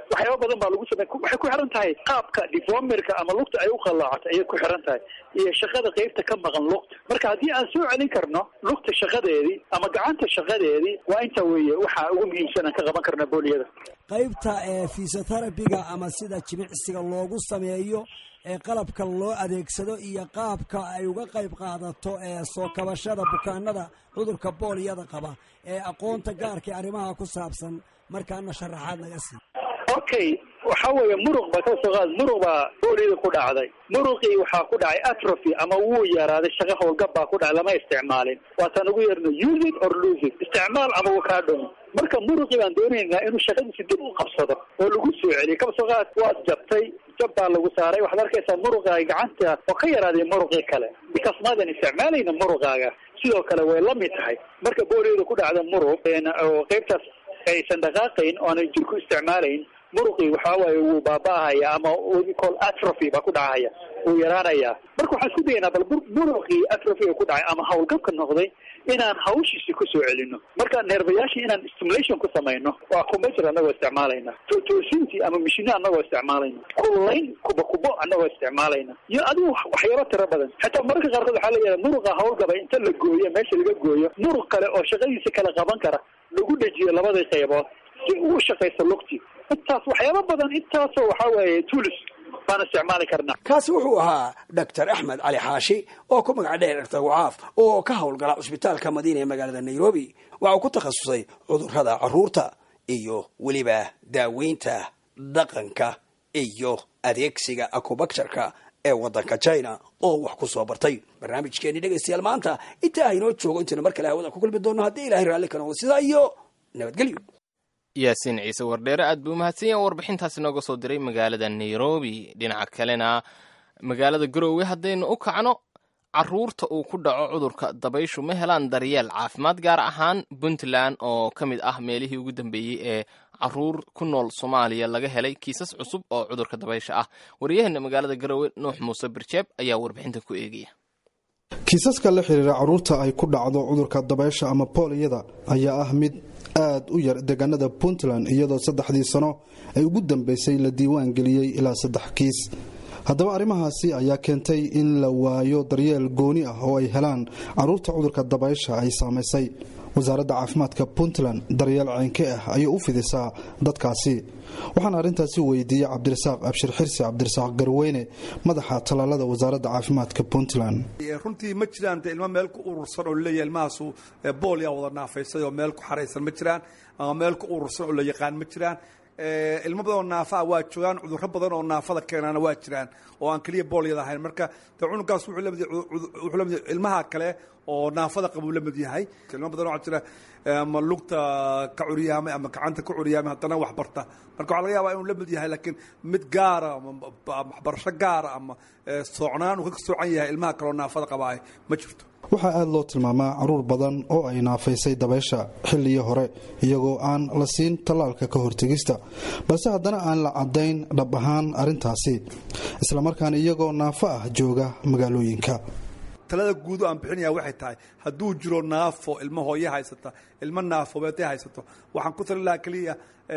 waxyaaba badan baa lagu samey waxay ku xiran tahay qaabka deformerka ama lugta ay u qallaacato ayay ku xiran tahay iyo shaqada qeybta ka maqan lugta marka haddii aan soo celin karno lugta shaqadeedii ama gacanta shaqadeedii waa inta weeye waxa ugu muhiimsan aan ka qaban karna booliyada qaybta ee fisoterabiga ama sida jimicsiga loogu sameeyo ee qalabka loo adeegsado iyo qaabka ay uga qayb qaadato ee soo kabashada bukaanada cudurka booliyada qaba ee aqoonta gaarka ee arrimaha ku saabsan markaana sharaxaad naga sii okay waxa weeye muruq ba kasoo qaad muruq baa booliyada ku dhacday muruqii waxaa ku dhacay atrophy ama wuu yaraaday shaqa howlgab baa ku dhacay lama isticmaalin waataan ugu yeerno use it or lose it isticmaal ama wuu kaa dhumi marka muruqii baan doonaynaa inuu shaqadiisi dib u qabsado oo lagu soo celiyo kasoo qaad waad jabtay jab baa lagu saaray waxaad arkaysaa muruqaaga gacanta oo ka yaraaday muruqii kale because maadan isticmaalayna muruqaaga sidoo kale way la mid tahay marka booliyada ku dhacda muruq oo qaybtaas aysan dhaqaaqayn oo aanay jirku isticmaalayn muruqii waxa waaye wuu baaba'ahaya ama call atrophy baa ku dhacaya wuu yaraanaya marka waxaan isku dayaynaa bal muruqii atrophy ku dhacay ama howlgabka noqday inaan hawshiisi kusoo celino marka neerbayaashii inaan stimulation ku samayno waa computer anagoo isticmaalayna toosintii ama mishino anagoo isticmaalayna kullayn kuba kubo anagoo isticmaalayna iyo adigu waxyaaba tiro badan xataa mararka qaarkood waxaa leeyahay muruqa howlgaba inta la gooyo meesha laga gooyo muruq kale oo shaqadiisa kala qaban kara lagu dhejiyo labadii qaybood si uu shaqaysto lugti intaas waxyaaba badan intaasoo waxaa weeye tulis baan isticmaali karnaa kaasi wuxuu ahaa doctor axmed cali xaashi oo ku magac dheer doctor wacaaf oo ka howlgala cusbitaalka madiina ee magaalada nairobi waxa uu ku takhasusay cudurrada carruurta iyo weliba daaweynta dhaqanka iyo adeegsiga acubacturka ee waddanka china oo wax ku soo bartay barnaamijkeeni dhegaystayaal maanta intaa haynoo joogo intaynu mar kale hawada ku kulmi doonno haddii ilahay raalli ka noqdo sidaa iyo nabadgelyo yaasiin ciise wardheere aad buu mahadsan yaha warbixintaasi nooga soo diray magaalada nairobi dhinaca kalena magaalada garoowe haddaynu u kacno caruurta uu ku dhaco cudurka dabayshu ma helaan daryeel caafimaad gaar ahaan puntland oo ka mid ah meelihii ugu dambeeyey ee caruur ku nool soomaaliya laga helay kiisas cusub oo cudurka dabaysha ah waryaheena magaalada garoowe nuux muuse birjeeb ayaa warbixinta ku eegaya kiisaska la xiriira caruurta ay ku dhacdo cudurka dabaysha ama booliyada ayaa ah mid aad u yar deegaanada puntland iyadoo saddexdii sano ay ugu dambeysay la diiwaan geliyey ilaa saddex kiis haddaba arrimahaasi ayaa keentay in la waayo daryeel gooni ah oo ay helaan caruurta cudurka dabaysha ay saamaysay wasaaradda caafimaadka puntland daryeel ceenke ah ayay u fidisaa dadkaasi waxaana arrintaasi weydiiyey cabdirasaaq abshir xirsi cabdirasaaq garweyne madaxa tallaalada wasaaradda caafimaadka puntland runtii ma jiraan de ilmo meel ku urursan oo laleeyahay ilmahaasu boolyaa wada naafaysay oo meel ku xaraysan ma jiraan ama meel ku urursan oo la yaqaan ma jiraan ilmo badan oo naafa waa joogaan cudurro badan oo naafada keenaana waa jiraan oo aan keliya boolyada ahayn marka de cunugaas wuxuu lamid ilmaha kale oo naafada qabuu la mid yahay ilmo badan waxaa jira ama lugta ka curyaamay ama gacanta ka curyaamay haddana wax barta marka waxaa laga yaabaa inuu la mid yahay laakiin mid gaara ama waxbarasho gaara ama soocnaan uu ka soocan yahay ilmaha kale oo naafada qabaahay ma jirto waxaa aada loo tilmaamaa caruur badan oo ay naafaysay dabaysha xilligii hore iyagoo aan la siin tallaalka ka hortegista balse haddana aan la caddayn dhab ahaan arrintaasi islamarkaana iyagoo naafo ah jooga magaalooyinka talada guud oo aan bixinaya waxay tahay hadduu jiro naafo ilmo hooye haysata ilmo naafobeed haysato waxaan ku talin lahaa keliya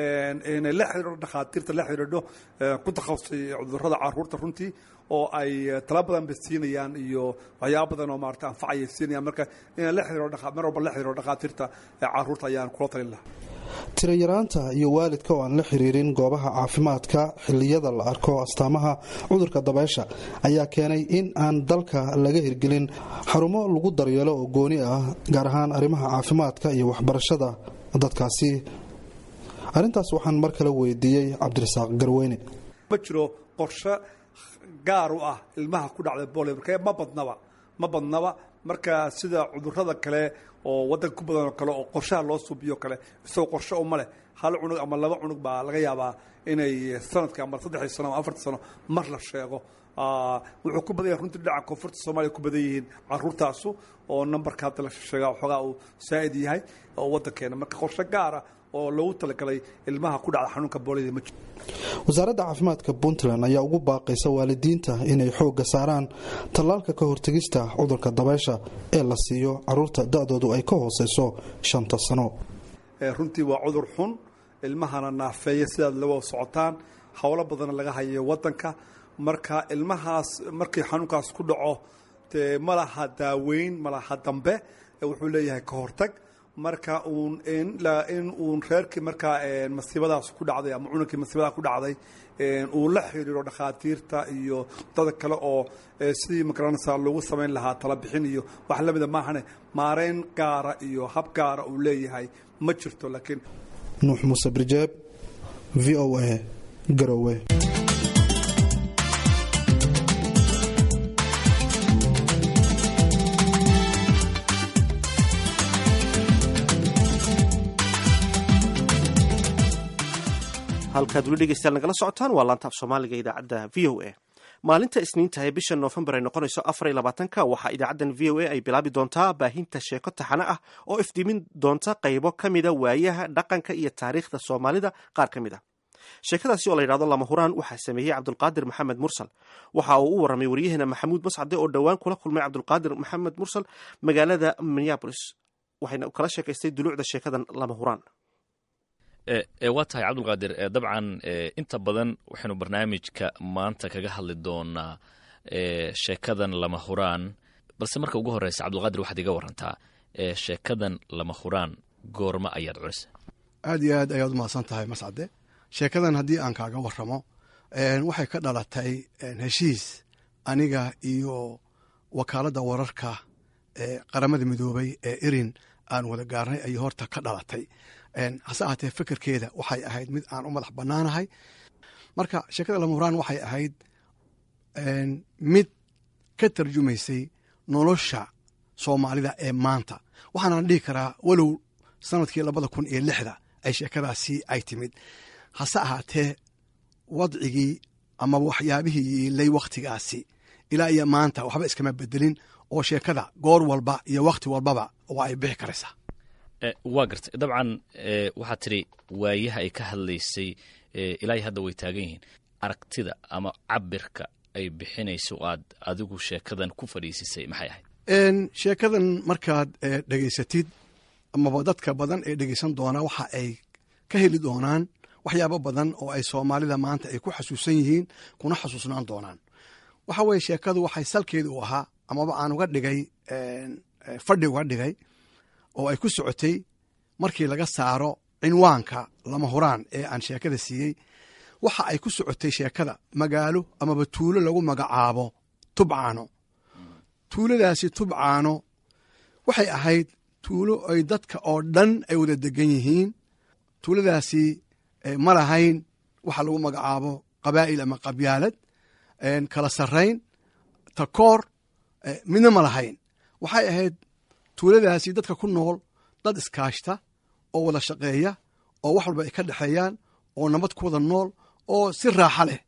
inay la xidhiidho dhakhaatiirta la xidhiidho ku takhasusay cudurrada caruurta runtii oo ay tala badan ba siinayaan iyo waxyaaba badan oo maarata anfacaya siinayaan marka inay la xidhiidho mar walba la xidhiidho dhakhaatiirta caruurta ayaan kula talin lahaa tirayaraanta iyo waalidka oo aan la xiriirin goobaha caafimaadka xilliyada la arko astaamaha cudurka dabaysha ayaa keenay in aan dalka laga hirgelin xarumo lagu daryeelo oo gooni ah gaar ahaan arrimaha caafimaadka iyo waxbarashada dadkaasi arrintaas waxaan mar kale weydiiyey cabdirasaaq garweyne ma jiro qorshe gaar u ah ilmaha ku dhacda boolio marka ma badnaba ma badnaba marka sida cudurrada kale oo waddanka ku badan oo kale oo qorshaha loo suubiyo kale isagoo qorshe uma leh hal cunug ama laba cunug baa laga yaabaa inay sanadka ama saddexdii sano ama afartii sano mar la sheego wuxuu ku badan yahay runtii dhinaca koonfurta soomaaliya ku badan yihiin caruurtaasu oo nambarka hadda la sheegaa waxoogaa uu saa'id yahay oo waddankeena marka qorshe gaara oo loogu talagalay ilmaha ku dhacda xanuunka boolida ma jiro wasaaradda caafimaadka puntland ayaa ugu baaqaysa waalidiinta inay xoogga saaraan tallaalka ka hortegista cudurka dabaysha ee la siiyo caruurta da-doodu ay ka hooseyso shanta sano runtii waa cudur xun ilmahana naafeeya sidaad lawa socotaan howlo badan laga hayo wadanka marka ilmahaas markii xanuunkaas ku dhaco dee ma laha daaweyn ma laha dambe wuxuu leeyahay ka hortag marka uun in uun reerkii markaa masiibadaas ku dhacday ama cununkii masiibadaas ku dhacday uu la xiriiro dhakhaatiirta iyo dada kale oo sidii magaranaysa lagu samayn lahaa talabixin iyo wax lamida maahane maareyn gaara iyo hab gaara uu leeyahay ma jirto laakiin nuux muuse birjeeb v o a garowe halkaad weli dhegeystayaal nagala socotaan waa laanta af soomaaliga idaacadda v o a maalinta isniinta ee bisha noofembar ay noqonayso afar iyo labaatanka waxaa idaacaddan v o a ay bilaabi doontaa baahinta sheeko taxane ah oo ifdiimin doonta qaybo ka mida waayaha dhaqanka iyo taariikhda soomaalida qaar ka mid ah sheekadaasi oo la yidhahdo lama huraan waxaa sameeyey cabdulqaadir maxamed mursal waxa uu u warramay waryaheena maxamuud mascade oo dhowaan kula kulmay cabdulqaadir maxamed mursal magaalada minneabolis waxayna kala sheekaystay duluucda sheekadan lama huraan waa tahay cabdulqaadir dabcan inta badan waxaynu barnaamijka maanta kaga hadli doonaa sheekadan lama huraan balse marka ugu horeysa cabdulqaadir waxaad iga warantaa sheekadan lama huraan goorma ayaad culisa aad iyo aad ayaad umahadsan tahay mascade sheekadan haddii aan kaaga waramo waxay ka dhalatay heshiis aniga iyo wakaaladda wararka ee qaramada midoobay ee irin aan wada gaarnay ayay horta ka dhalatay hase ahaatee fekerkeeda waxay ahayd mid aan u madax bannaanahay marka sheekada lamuraan waxay ahayd mid ka tarjumaysay nolosha soomaalida ee maanta waxaanaan dhihi karaa walow sanadkii labada kun iyo lixda ay sheekadaasi ay timid hase ahaatee wadcigii ama waxyaabihii yiilay wakhtigaasi ilaa iyo maanta waxba iskama bedelin oo sheekada goor walba iyo wakhti walbaba waa ay bixi karaysaa waa gartay dabcan waxaad tidhi waayaha ay ka hadlaysay ilaa hadda way taagan yihiin aragtida ama cabirka ay bixinayso aad adigu sheekadan ku fadhiisisay maxay ahayd sheekadan markaad dhegaysatid amaba dadka badan ee dhegaysan doonaa waxa ay ka heli doonaan waxyaabo badan oo ay soomaalida maanta ay ku xasuusan yihiin kuna xasuusnaan doonaan waxa weye sheekadu waxay salkeeda u ahaa amaba aan uga dhigay fadhi uga dhigay oo ay ku socotay markii laga saaro cinwaanka lama huraan ee aan sheekada siiyey waxa ay ku socotay sheekada magaalo amaba tuulo lagu magacaabo tubcaano tuuladaasi tubcaano waxay ahayd tuulo ay dadka oo dhan ay wada degan yihiin tuuladaasi ma lahayn waxa lagu magacaabo qabaa'il ama qabyaalad kala sarrayn takoor midna ma lahayn waxay ahayd tuuladaasi dadka ku nool dad iskaashta oo wada shaqeeya oo wax walba ay ka dhexeeyaan oo nabad ku wada nool oo si raaxa leh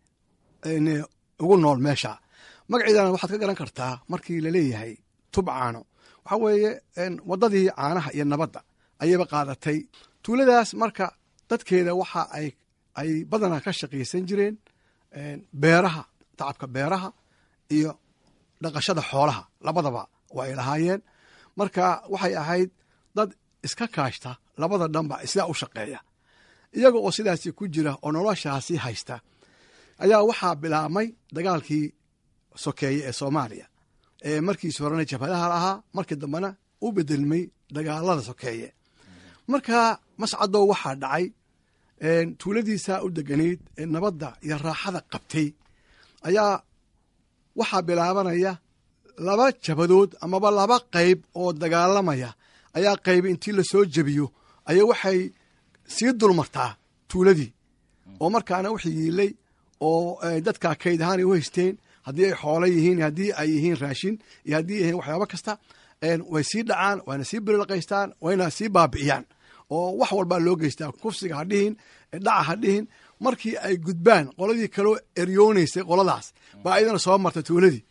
ugu nool meesha magaceedana waxaad ka garan kartaa markii laleeyahay tubcaano waxaa weeye waddadii caanaha iyo nabadda ayayba qaadatay tuuladaas marka dadkeeda waxa ay ay badanaa ka shaqaysan jireen beeraha tacabka beeraha iyo dhaqashada xoolaha labadaba waa ay lahaayeen marka waxay ahayd dad iska kaashta labada dhanba sidaa u shaqeeya iyaga oo sidaasi ku jira oo noloshaasi haysta ayaa waxaa bilaabmay dagaalkii sokeeye ee soomaaliya ee markiisi horena jabhadaha lahaa markii dambena u bedelmay dagaalada sokeeye marka mascadow waxaa dhacay tuuladiisaa u deganayd ee nabadda iyo raaxada qabtay ayaa waxaa bilaabanaya laba jabadood amaba laba qayb oo dagaalamaya ayaa qayb intii lasoo jebiyo ayaa waxay sii dulmartaa tuuladii oo markaana wix yiilay oo dadka kayd ahaan ay u haysteen haddii ay xoolo yihiin haddii ay yihiin raashin iyo haddii ay yihiin waxyaabo kasta way sii dhacaan wayna sii birilqaystaan wayna sii baabi'iyaan oo wax walbaa loo geystaa kufsiga ha dhihin dhaca ha dhihin markii ay gudbaan qoladii kaloo eryoonaysay qoladaas baa ayadana soo marta tuuladii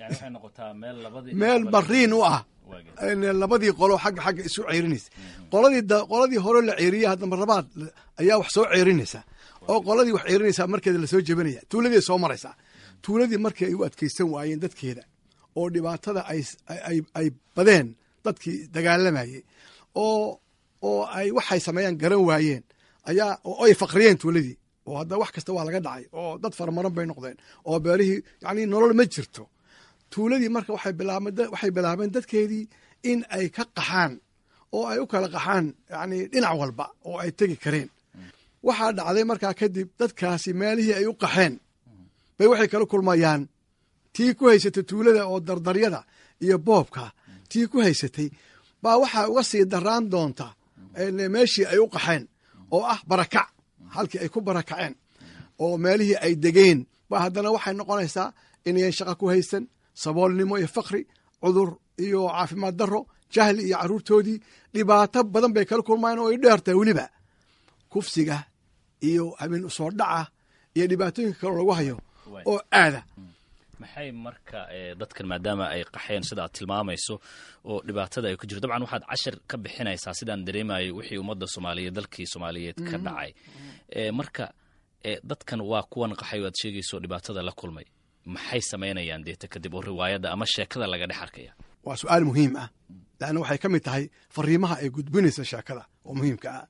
meel bariin u ah labadii qolo xagga xagga isu ceerinaysa qoladii qoladii hore la ceeriya haddamba labaad ayaa wax soo ceerinaysa oo qoladii wax ceerinaysaa markeeda lasoo jebinaya tuuladii soo maraysaa tuuladii markii ay u adkeysan waayeen dadkeeda oo dhibaatada ay badeen dadkii dagaalamayey oo oo ay waxay sameeyaan garan waayeen ayaa oo ay faqriyeen tuuladii oo hadda wax kasta waa laga dhacay oo dad faramaran bay noqdeen oo beerihii yani nolol ma jirto tuuladii marka waxay bilaabeen waxay bilaabeen dadkeedii in ay ka qaxaan oo ay u kala qaxaan yani dhinac walba oo ay tegi kareen waxaa dhacday markaa kadib dadkaasi meelihii ay u qaxeen bay waxay kala kulmayaan tii ku haysatay tuulada oo dardaryada iyo boobka tii ku haysatay baa waxaa uga sii daraan doonta meeshii ay u qaxeen oo ah barakac halkii ay ku barakaceen oo meelihii ay degeen ba haddana waxay noqonaysaa inayan shaqa ku haysan saboolnimo iyo fakri cudur iyo caafimaad darro jahli iyo carruurtoodii dhibaato badan bay kala kulmayeen oo ay dheertahay weliba kufsiga iyo habeen usoo dhaca iyo dhibaatooyinka kaleo lagu hayo oo aada maxay marka dadkan maadaama ay qaxeen sida aad tilmaamayso oo dhibaatada ay ku jirto dabcan waxaad cashir ka bixinaysaa sidaan dareemayay wixii ummadda soomaaliyeed dalkii soomaaliyeed ka dhacay marka dadkan waa kuwan qaxay o aad sheegayso dhibaatada la kulmay maxay samaynayaan deeta kadib oo riwaayadda ama sheekada laga dhex arkaya waa su-aal muhiim ah leanna waxay ka mid tahay fariimaha ay gudbinaysa sheekada oo muhiimka ah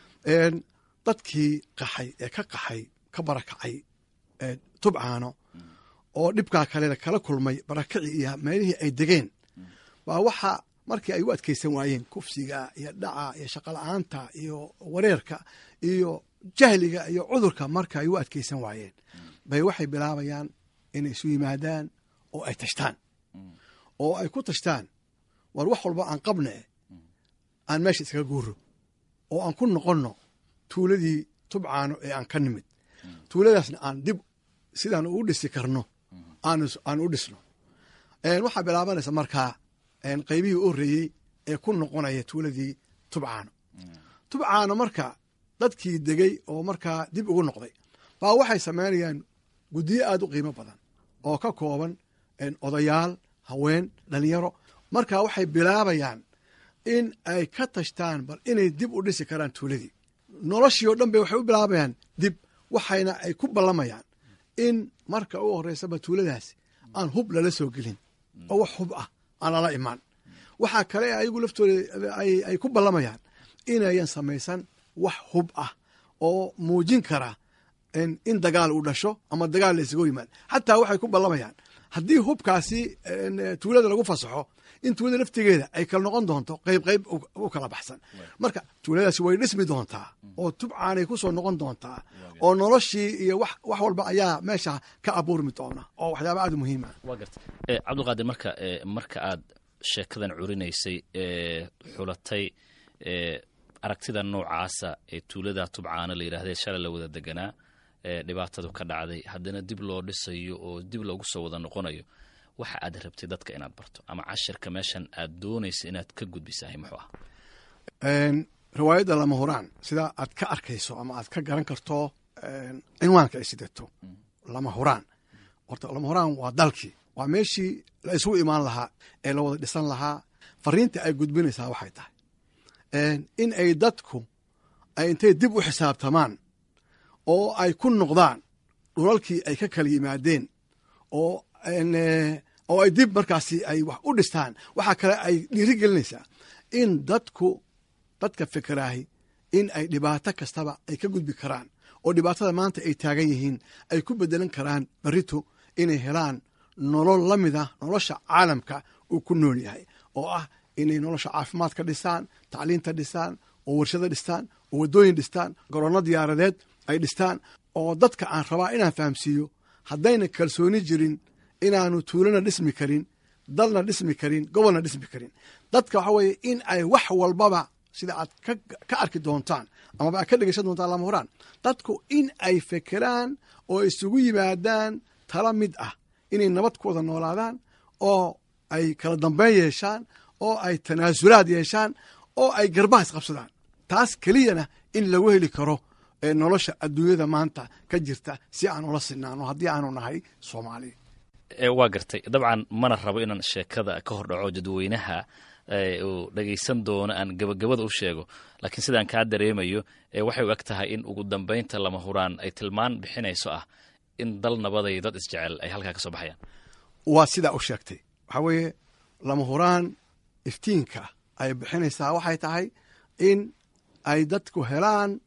dadkii qaxay ee ka qaxay ka barakacay tubcaano oo dhibkaa kalena kala kulmay barakacii iyo meelihii ay degeen baa waxa markii ay u adkaysan waayeen kufsiga iyo dhaca iyo shaqola'aanta iyo wareerka iyo jahliga iyo cudurka marka ay u adkaysan waayeen bay waxay bilaabayaan inay isu yimaadaan oo ay tashtaan oo ay ku tashtaan war wax walba aan qabne aan meesha iskaga guuro oo aan ku noqonno tuuladii tubcaano ee aan ka nimid tuuladaasna aan dib sidaan ugu dhisi karno aan u dhisno waxaa bilaabanaysa markaa qaybihii u horreeyey ee ku noqonaya tuuladii tubcaano tubcaano marka dadkii degey oo markaa dib ugu noqday baa waxay samaynayaan guddiyo aad u qiimo badan oo ka kooban odayaal haween dhalinyaro marka waxay bilaabayaan in ay ka tashtaan bal inay dib u dhisi karaan tuuladii noloshii oo dhan bay waxay u bilaabayaan dib waxayna ay ku ballamayaan in marka u horreysaba tuuladaasi aan hub lala soo gelin oo wax hub ah aan lala imaan waxaa kale ayagu laftooda ay ku ballamayaan inayan samaysan wax hub ah oo muujin kara in dagaal uu dhasho ama dagaal la isago yimaad xataa waxay ku ballamayaan haddii hubkaasi tuulada lagu fasaxo in tuulada laftigeeda ay kala noqon doonto qayb qayb u kala baxsan marka tuuladaasi way dhismi doontaa oo tubcaanay ku soo noqon doontaa oo noloshii iyo wax walba ayaa meesha ka abuurmi doona oo waxyaaba aad u muhiima waa garta cabdulqaadir marka marka aad sheekadan curinaysay xulatay aragtida noocaasa ee tuulada tubcaana la yidhahdee shalay la wada deganaa dhibaatadu ka dhacday haddana dib loo dhisayo oo dib loogu soo wada noqonayo waxa aad rabtay dadka inaad barto ama cashirka meeshan aad doonaysa inaad ka gudbisahay muxuu ah riwaayadda lama huraan sida aad ka arkayso ama aad ka garan karto cinwaanka ay sidato lama huraan horta lama huraan waa dalkii waa meeshii la isugu imaan lahaa ee la wada dhisan lahaa fariinta ay gudbinaysaa waxay tahay in ay dadku ay intay dib u xisaabtamaan oo ay ku noqdaan dhulalkii ay ka kala yimaadeen oo oo ay dib markaasi ay wax u dhistaan waxaa kale ay dhiiri gelinaysaa in dadku dadka fikeraahi in ay dhibaato kastaba ay ka gudbi karaan oo dhibaatada maanta ay taagan yihiin ay ku bedelan karaan berito inay helaan nolol la mid ah nolosha caalamka uu ku nool yahay oo ah inay nolosha caafimaadka dhistaan tacliinta dhistaan oo warshado dhistaan oo waddooyin dhistaan garoonno diyaaradeed ay dhistaan oo dadka aan rabaa inaan fahamsiiyo haddayna kalsooni jirin inaanu tuulana dhismi karin dalna dhismi karin gobolna dhismi karin dadka waxa weeye in ay wax walbaba sida aad ka arki doontaan amaba aad ka dhegeysan doontaan lama horaan dadku in ay fekeraan oo isugu yimaadaan tala mid ah inay nabad ku wada noolaadaan oo ay kala dambeyn yeeshaan oo ay tanaasulaad yeeshaan oo ay garbaha isqabsadaan taas keliyana in lagu heli karo nolosha adduunyada maanta ka jirta si aan ula sinaano haddii aanu nahay soomaaliya waa gartay dabcan mana rabo inaan sheekada ka hor dhaco dadweynaha uu dhegaysan doono aan gabagabada u sheego laakiin sidaan kaa dareemayo waxay u eg tahay in ugu dambaynta lama huraan ay tilmaan bixinayso ah in dal nabaday dad isjecel ay halkaa ka soo baxayaan waa sidaa u sheegtay waxaa weeye lama huraan iftiinka ay bixinaysaa waxay tahay in ay dadku helaan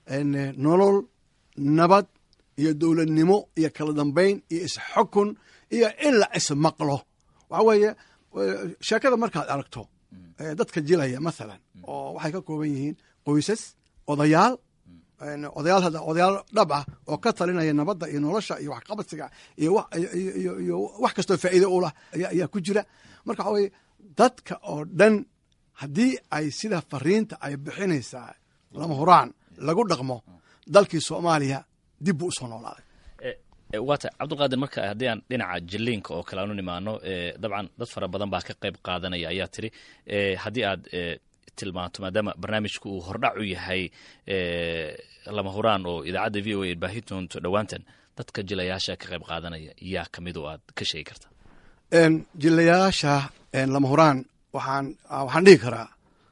nolol nabad iyo dowladnimo iyo kala dambayn iyo isxukun iyo in la ismaqlo waxa weeye sheekada markaad aragto dadka jilaya mathalan oo waxay ka kooban yihiin qoysas odayaal odayaal hadda odayaal dhab ah oo ka talinaya nabadda iyo nolosha iyo waxqabadsiga iyo iyo wax kastoo faa'iido u lah ayaa ku jira marka waxa weye dadka oo dhan haddii ay sida fariinta ay bixinaysaa lama huraan lagu dhaqmo dalkii soomaaliya dib buu usoo noolaaday waata cabdulqaadir marka haddii aan dhinaca jiliinka oo kale aanu nimaano dabcan dad fara badan baa ka qayb qaadanaya ayaa tiri haddii aad tilmaanto maadaama barnaamijku uu hordhac u yahay lama huraan oo idaacadda v o a baahi doonto dhowaantan dadka jilayaasha ka qayb qaadanaya yaa kamid oo aad ka sheegi karta jilayaasha lama huraan waxaan waxaan dhihi karaa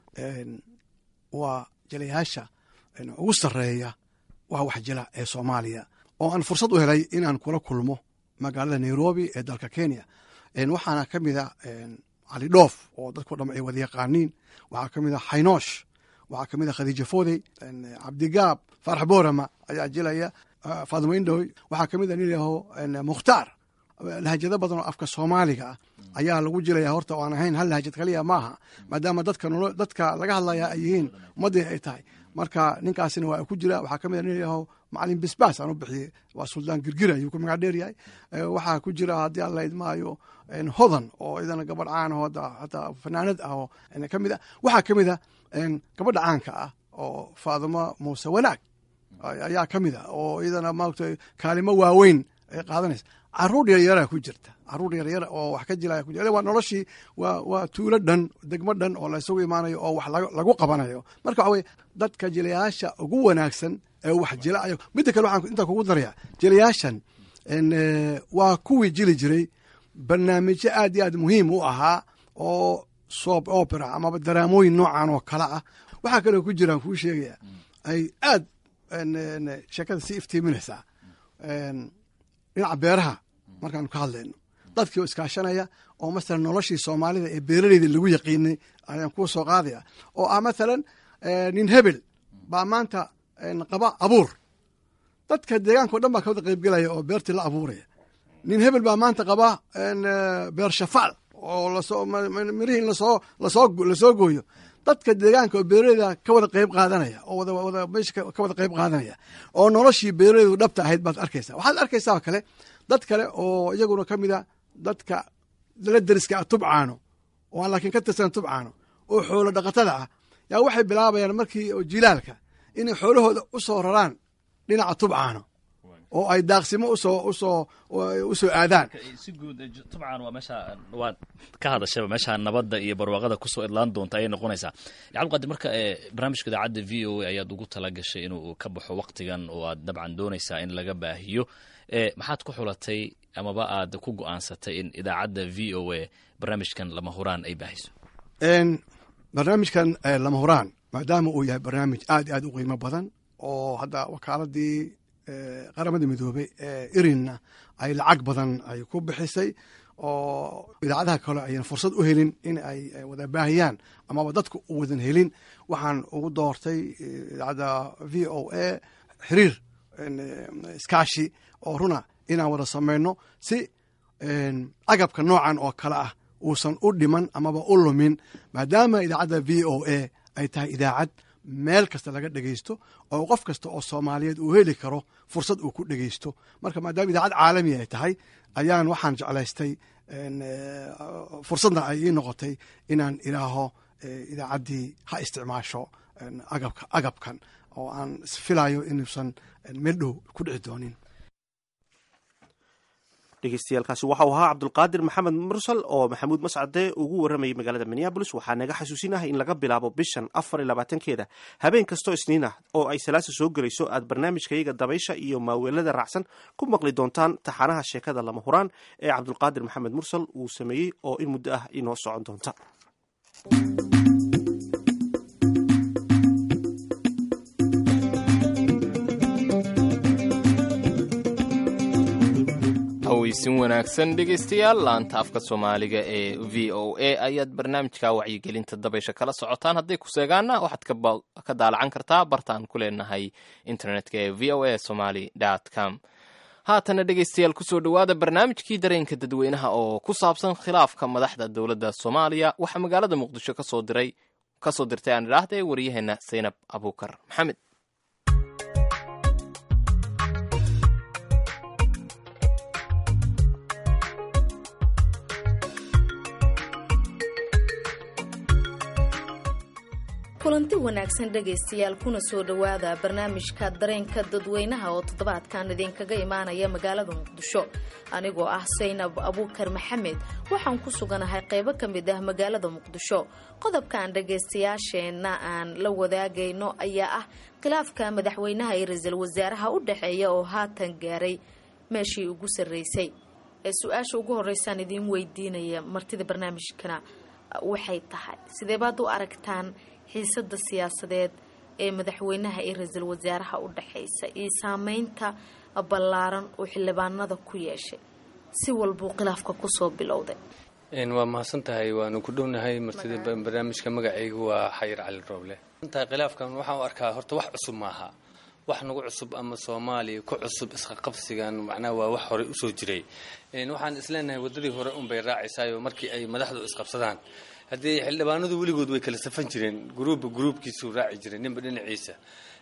waa jilayaasha ugu sarreeya waa wax jila ee soomaaliya oo aan fursad u helay inaan kula kulmo magaalada nairobi ee dalka kenya waxaana ka mida cali dhoof oo dadko dham ay wada yaqaaniin waxaa ka mid a xaynoosh waxaa ka mid a khadiija foodey cabdigaab faarax boorama ayaa jilaya faadimo indhoy waxaa ka mid a nin yaho mukhtaar lahajado badan oo afka soomaaliga ah ayaa lagu jilaya horta aan ahayn hal lahajad kaliya maaha maadaama dadka dadka laga hadlaya ay yihiin ummaddii ay tahay marka ninkaasina waa ku jira waxaa ka mid a nin yaho macalin bisbaas aan u bixiyey waa suldaan girgira ayuu ku magac dheer yahay waxaa ku jira haddii aan la idmaayo hodan oo idana gabadh caan oo hataa fanaanad ah oo ka mid a waxaa ka mid a gabadha caanka ah oo faadimo muuse wanaag ayaa ka mid a oo iyadana maaragta kaalimo waaweyn ay qaadanaysa caruur yaryaraa ku jirta caruur yaryar oo wax ka jilaya ku jira waa noloshii waa waa tuulo dhan degmo dhan oo la isugu imaanayo oo wax lagu qabanayo marka waxa weye dadka jilayaasha ugu wanaagsan ee wax jilaayo midda kale waxaan intaa kugu daraya jilayaashan waa kuwii jili jiray barnaamijyo aad iyo aad muhiim u ahaa oo soap opera amaba daraamooyin noocan oo kale ah waxaa kaloo ku jiraan kuu sheegaya ay aad sheekada si iftiiminaysaa dhinaca beeraha markaanu ka hadlayno dadkii oo iskaashanaya oo masalan noloshii soomaalida ee beeraleyda lagu yaqiinay ayaan kuu soo qaadaya oo ah mathalan nin hebel baa maanta qaba abuur dadka deegaanka o dhan baa ka wada qaybgelaya oo beertii la abuuraya nin hebel baa maanta qaba beer shafaal oo lasoo mirihii in lasoo lasoo lasoo gooyo dadka deegaanka oo beeraleyda ka wada qayb qaadanaya oo wada wada meesha ka wada qayb qaadanaya oo noloshii beeraleydu dhabta ahayd baad arkaysaa waxaad arkaysaa kale dad kale oo iyaguna ka mida dadka la deriska ah tubcaano oo aan laakiin ka tirsan tubcaano oo xoolo dhaqatada ah yaa waxay bilaabayaan markii oo jilaalka inay xoolahooda u soo raraan dhinaca tubcaano oo ay daaqsimo usoo usoo usoo aadaan si guud tubcan waa meesha waad ka hadashaba meesha nabadda iyo barwaaqada kusoo idlaan doonta ayay noqonaysaa cabdiqaadir marka barnaamijka idaacadda v o a ayaad ugu tala gashay inuu ka baxo waktigan oo aad dabcan doonaysaa in laga baahiyo maxaad ku xulatay amaba aad ku go-aansatay in idaacadda v o a barnaamijkan lama huraan ay baahiso barnaamijkan lama huraan maadaama uu yahay barnaamij aad aad u qiimo badan oo hadda wakaaladii qaramada midoobey ee irinna ay lacag badan ay ku bixisay oo idaacadaha kale ayaan fursad u helin in ay wada baahiyaan amaba dadku u wadan helin waxaan ugu doortay idaacadda v o a xiriir iskaashi oo runa inaan wada samayno si agabka noocan oo kale ah uusan u dhiman amaba u lumin maadaama idaacadda v o a ay tahay idaacad meel kasta laga dhegeysto oo qof kasta oo soomaaliyeed uu heli karo fursad uu ku dhegeysto marka maadaama idaacad caalami ay tahay ayaan waxaan jeclaystay fursadna ay ii noqotay inaan idhaaho idaacaddii ha isticmaasho agabka agabkan oo aan isfilayo inuusan meel dhow ku dhici doonin dhegeystayaaalkaasi waxau ahaa cabdulqaadir maxamed mursal oo maxamuud mascade ugu warramayay magaalada minneabolis waxaa naga xasuusinahay in laga bilaabo bishan afar iyo labaatankeeda habeen kastoo isniin ah oo ay salaasa soo gelayso aad barnaamijkayaga dabaysha iyo maaweelada raacsan ku maqli doontaan taxanaha sheekada lama huraan ee cabdulqaadir maxamed mursal uu sameeyey oo in muddo ah inoo socon doonta cawaysin wanaagsan dhegaystayaal laanta afka soomaaliga ee v o a ayaad barnaamijka wacyigelinta dabaysha kala socotaan hadday ku seegaana waxaad ka daalacan kartaa bartaan ku leenahay internetka ee v o a somaly com haatana dhegaystayaal kusoo dhowaada barnaamijkii dareenka dadweynaha oo ku saabsan khilaafka madaxda dowladda soomaaliya waxaa magaalada muqdisho kasoo diray kasoo dirtay aan idhaahda ee waryaheena saynab abuukar maxamed kulanti wanaagsan dhegaystayaal kuna soo dhowaada barnaamijka dareenka dadweynaha oo toddobaadkan idinkaga imaanaya magaalada muqdisho anigoo ah saynab abuukar maxamed waxaan ku suganahay qaybo ka mid ah magaalada muqdisho qodobkan dhagaystayaasheenna aan la wadaagayno ayaa ah khilaafka madaxweynaha iyo ra-iisul wasaaraha u dhexeeya oo haatan gaaray meeshii ugu sarreysay ee su-aasha ugu horeysaan idiin weydiinaya martida barnaamijkana waxay tahay sidee baad u aragtaan xiisada siyaasadeed ee madaxweynaha iyo ra-iisul wasaaraha u dhexaysa iyo saameynta ballaaran uu xildhibaanada ku yeeshay si walbuu khilaafka kusoo bilowday waa mahadsan tahay waanu ku dhownahay martida barnaamijka magacaygu waa xayir cali rooble tahay khilaafkan waxaan u arkaa horta wax cusub maaha wax nagu cusub ama soomaaliya ku cusub isqaqabsigan macnaha waa wax horey usoo jiray waxaan isleenahay wadadii hore unbay raacaysaayoo markii ay madaxdu isqabsadaan haddii xildhibaanadu weligood way kala safan jireen gruubba gruubkiisuu raaci jiray ninba dhinaciisa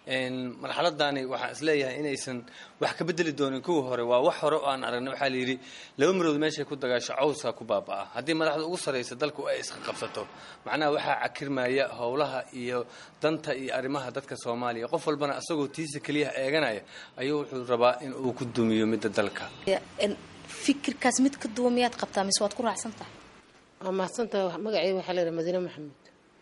marxaladani waxaan isleeyahay inaysan wax ka bedeli doonin kuwii hore waa wax hore oo aan aragnay waxaa layidhi laba marood meeshay ku dagaasho cawska ku baabaa haddii madaxda ugu sarraysa dalku ay isqa qabsato macnaha waxaa cakirmaya howlaha iyo danta iyo arrimaha dadka soomaaliya qof walbana isagoo tiisa keliyaha eeganaya ayuu wuxuu rabaa in uu ku dumiyo midda dalka fikirkaas mid ka duwan miyaad qabtaa mise waad ku raacsan tahay waa mahadsantahay magaceyga waxaa la yidhaha madiine maxamed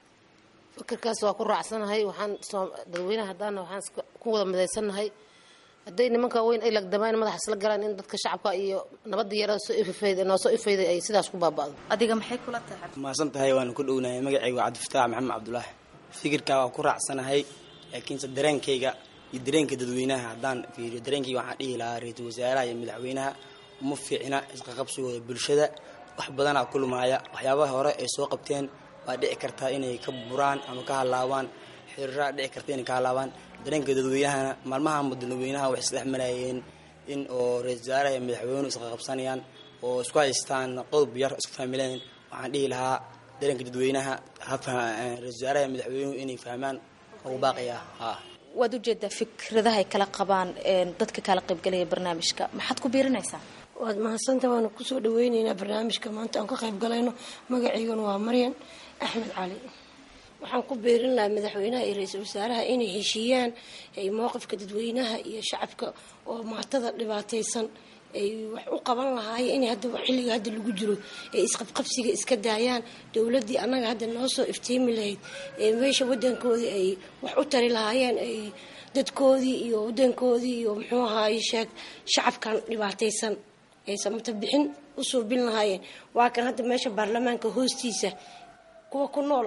fikirkaas waa ku raacsanahay waxaan dadweynaha haddaana waxaan ku wada midaysannahay hadday nimanka weyn ay lagdamaan madaxa isla galaan in dadka shacabka iyo nabadda yarada soo ififayda noo soo ifayday ay sidaas ku baaba'do adiga maxay kula tahay mahadsan tahay waanu ku dhownahay magacayga waa cabdifataax maxamed cabdulaahi fikirkaa waa ku raacsanahay laakiinse dareenkayga iyo dareenka dadweynaha haddaan fiiriyo dareenkayga waxaan dhihi lahaa ra-iisul wasaaraha iyo madaxweynaha uma fiicna isqaqabsigooda bulshada wax badanaa ku lumaaya waxyaabaha hore ay soo qabteen waa dhici kartaa inay ka buraan ama ka halaabaan xiriiraa dhici karta inay ka halaabaan dareenka dadweynahana maalmaha dadweynaha waxay isdhex marayeen in oo ra-isul wasaaraha iyo madaxweynuhu isqaqabsanayaan oo isku haystaan qodob yar isku fahmileen waxaan dhihi lahaa dareenka dadweynaha ra-isul wasaaraha iyo madaxweynuhu inay fahmaan ugu baaqaya ha waad ujeedaa fikradaha ay kala qabaan dadka kala qaybgalaya barnaamijka maxaad ku biirinaysaa waad mahadsanta waanu kusoo dhaweyneynaa barnaamijka maanta aan ka qayb galayno magaciiguna waa maryan axmed cali waxaan ku beerin lahaa madaxweynaha iyo ra-iisul wasaaraha inay heshiiyaan mowqifka dadweynaha iyo shacabka oo maatada dhibaataysan ay wax u qaban lahaayeen in hadda xilliga hadda lagu jiro ay isqabqabsiga iska daayaan dowladdii annaga hadda noo soo iftiimi lahayd ee meesha wadankoodii ay wax u tari lahaayeen ay dadkoodii iyo wadankoodii iyo muxuu ahaaye sheeg shacabkan dhibaataysan ay samata bixin u suubin lahaayeen waa kan hadda meesha baarlamaanka hoostiisa kuwa ku nool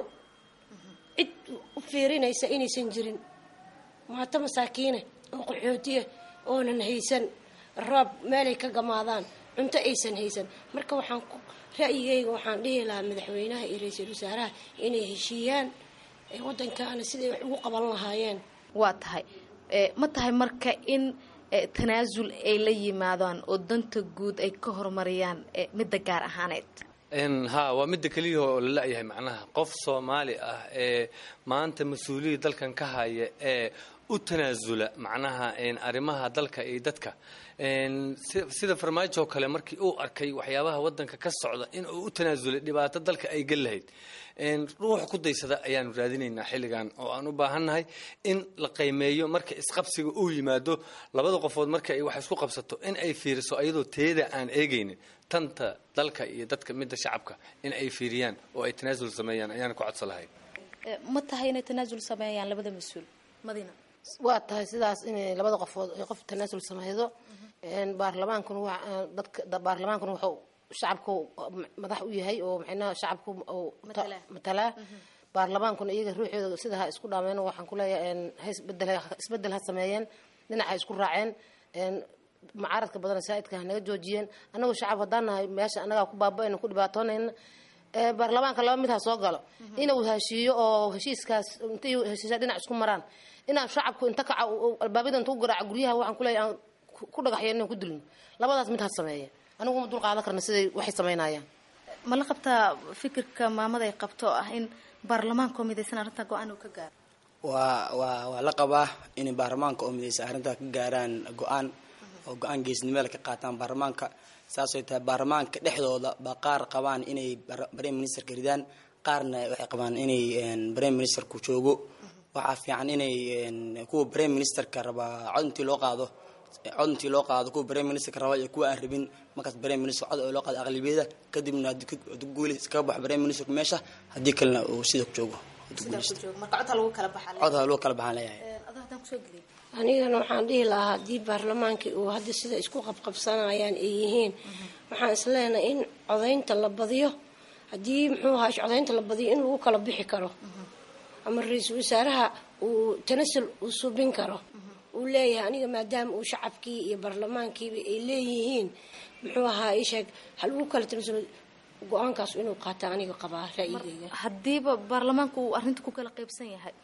cid u fiirinaysa inaysan jirin maato masaakiine oo qaxootiya oonan haysan roob meelay ka gamaadaan cunto aysan haysan marka waxaan ra'yigayga waxaan dhihi lahaa madaxweynaha iyo ra-iisul wasaaraha inay heshiiyaan wadankaana siday wax ugu qaban lahaayeen waa tahay ma tahay marka in tanaasul ay la yimaadaan oo danta guud ay ka horumariyaan midda gaar ahaaneed ha waa midda keliya oo la la-yahay macnaha qof soomaali ah ee maanta mas-uuliyadda dalkan ka haya ee u tanaasula macnaha arrimaha dalka iyo dadka sida farmaajo kale markii uu arkay waxyaabaha wadanka ka socda in uu u tanaasulay dhibaato dalka ay gal lahayd ruux ku daysada ayaanu raadinaynaa xilligan oo aan u baahannahay in la qiimeeyo marka isqabsiga uu yimaado labada qofood marka ay wax isku qabsato in ay fiiriso ayadoo teeda aan eegaynin tanta dalka iyo dadka midda shacabka in ay fiiriyaan oo ay tanaasul sameeyaan ayaan ku codsan lahay ma tahay inay tanaasul sameeyaan labada mas-uul madina waa tahay sidaas inay labada qofood ay qof tanaasul sameydo baarlamaankuna waa dadka baarlamaankuna wuxuu shacabku madax u yahay oo maxaynaha shacabku matalaa baarlamaankuna iyaga ruuxooda sida ha isku dhaameen waxaan ku leeyahay ha isbedel isbedel ha sameeyeen dhinaca isku raaceen mucaaradka badan saa'idka ha naga joojiyeen annagu shacab haddaan nahay meesha annagaa ku baaba-ayna ku dhibaatoonayna ee baarlamaanka laba mid ha soo galo inuu heshiiyo oo heshiiskaas intay heshiisya dhinac isku maraan inaan shacabku inta kaca albaabada inta u garaaca guryaha waxaan ku leeyahay aan ku- ku dhagaxyeen inaan ku dilno labadaas mid ha sameeya anigu ma dul qaadan karna siday waxay samaynayaan ma la qabtaa fikirka maamada ay qabto oo ah in baarlamaanka oo midaysan arrintaa go-aan uu ka gaaro waa waa waa la qabaa inay baarlamaanka oo midaysa arrintaa ka gaaraan go-aan oo go-aan geesnimada ka qaataan baarlamaanka saasay tahay baarlamaanka dhexdooda ba qaar qabaan inay bar- prime ministerka ridaan qaarna waxay qabaan inay een, prime ministerku joogo waxaa fiican inay een, kuwa prime ministerka rabaa cod intii loo qaado cod intii loo qaado kuwa prime ministerka raba iyo kuwa aan rabin markaas prime minister cod oo loo qaado aqlabiyada kadibna haddii ku- haddii guuli iskaga baxo prime ministerku meesha haddii kalena uu sida ku joogo haddii guulaysto. marka codta lagu kala baxaa cod ha loo kala baxaan leeyahay adaa haddaan kusoo geliyay anigana waxaan dhihi lahaa haddii baarlamaankii uu hadda sida isku qabqabsanayaan ay yihiin waxaan isleenahay in codaynta la badiyo haddii muxuu ahaa codaynta la badiyo in lagu kala bixi karo ama ra-iisul wasaaraha uu tanasul uu subin karo uu leeyahay aniga maadaama uu shacabkii iyo baarlamaankiiba ay leeyihiin muxuu ahaa ii sheeg ha lagu kala tanasulo go-aankaas inuu qaata aniga qabaa ra'yigayga haddiiba baarlamaanku uu arrinta ku kala qaybsan yahay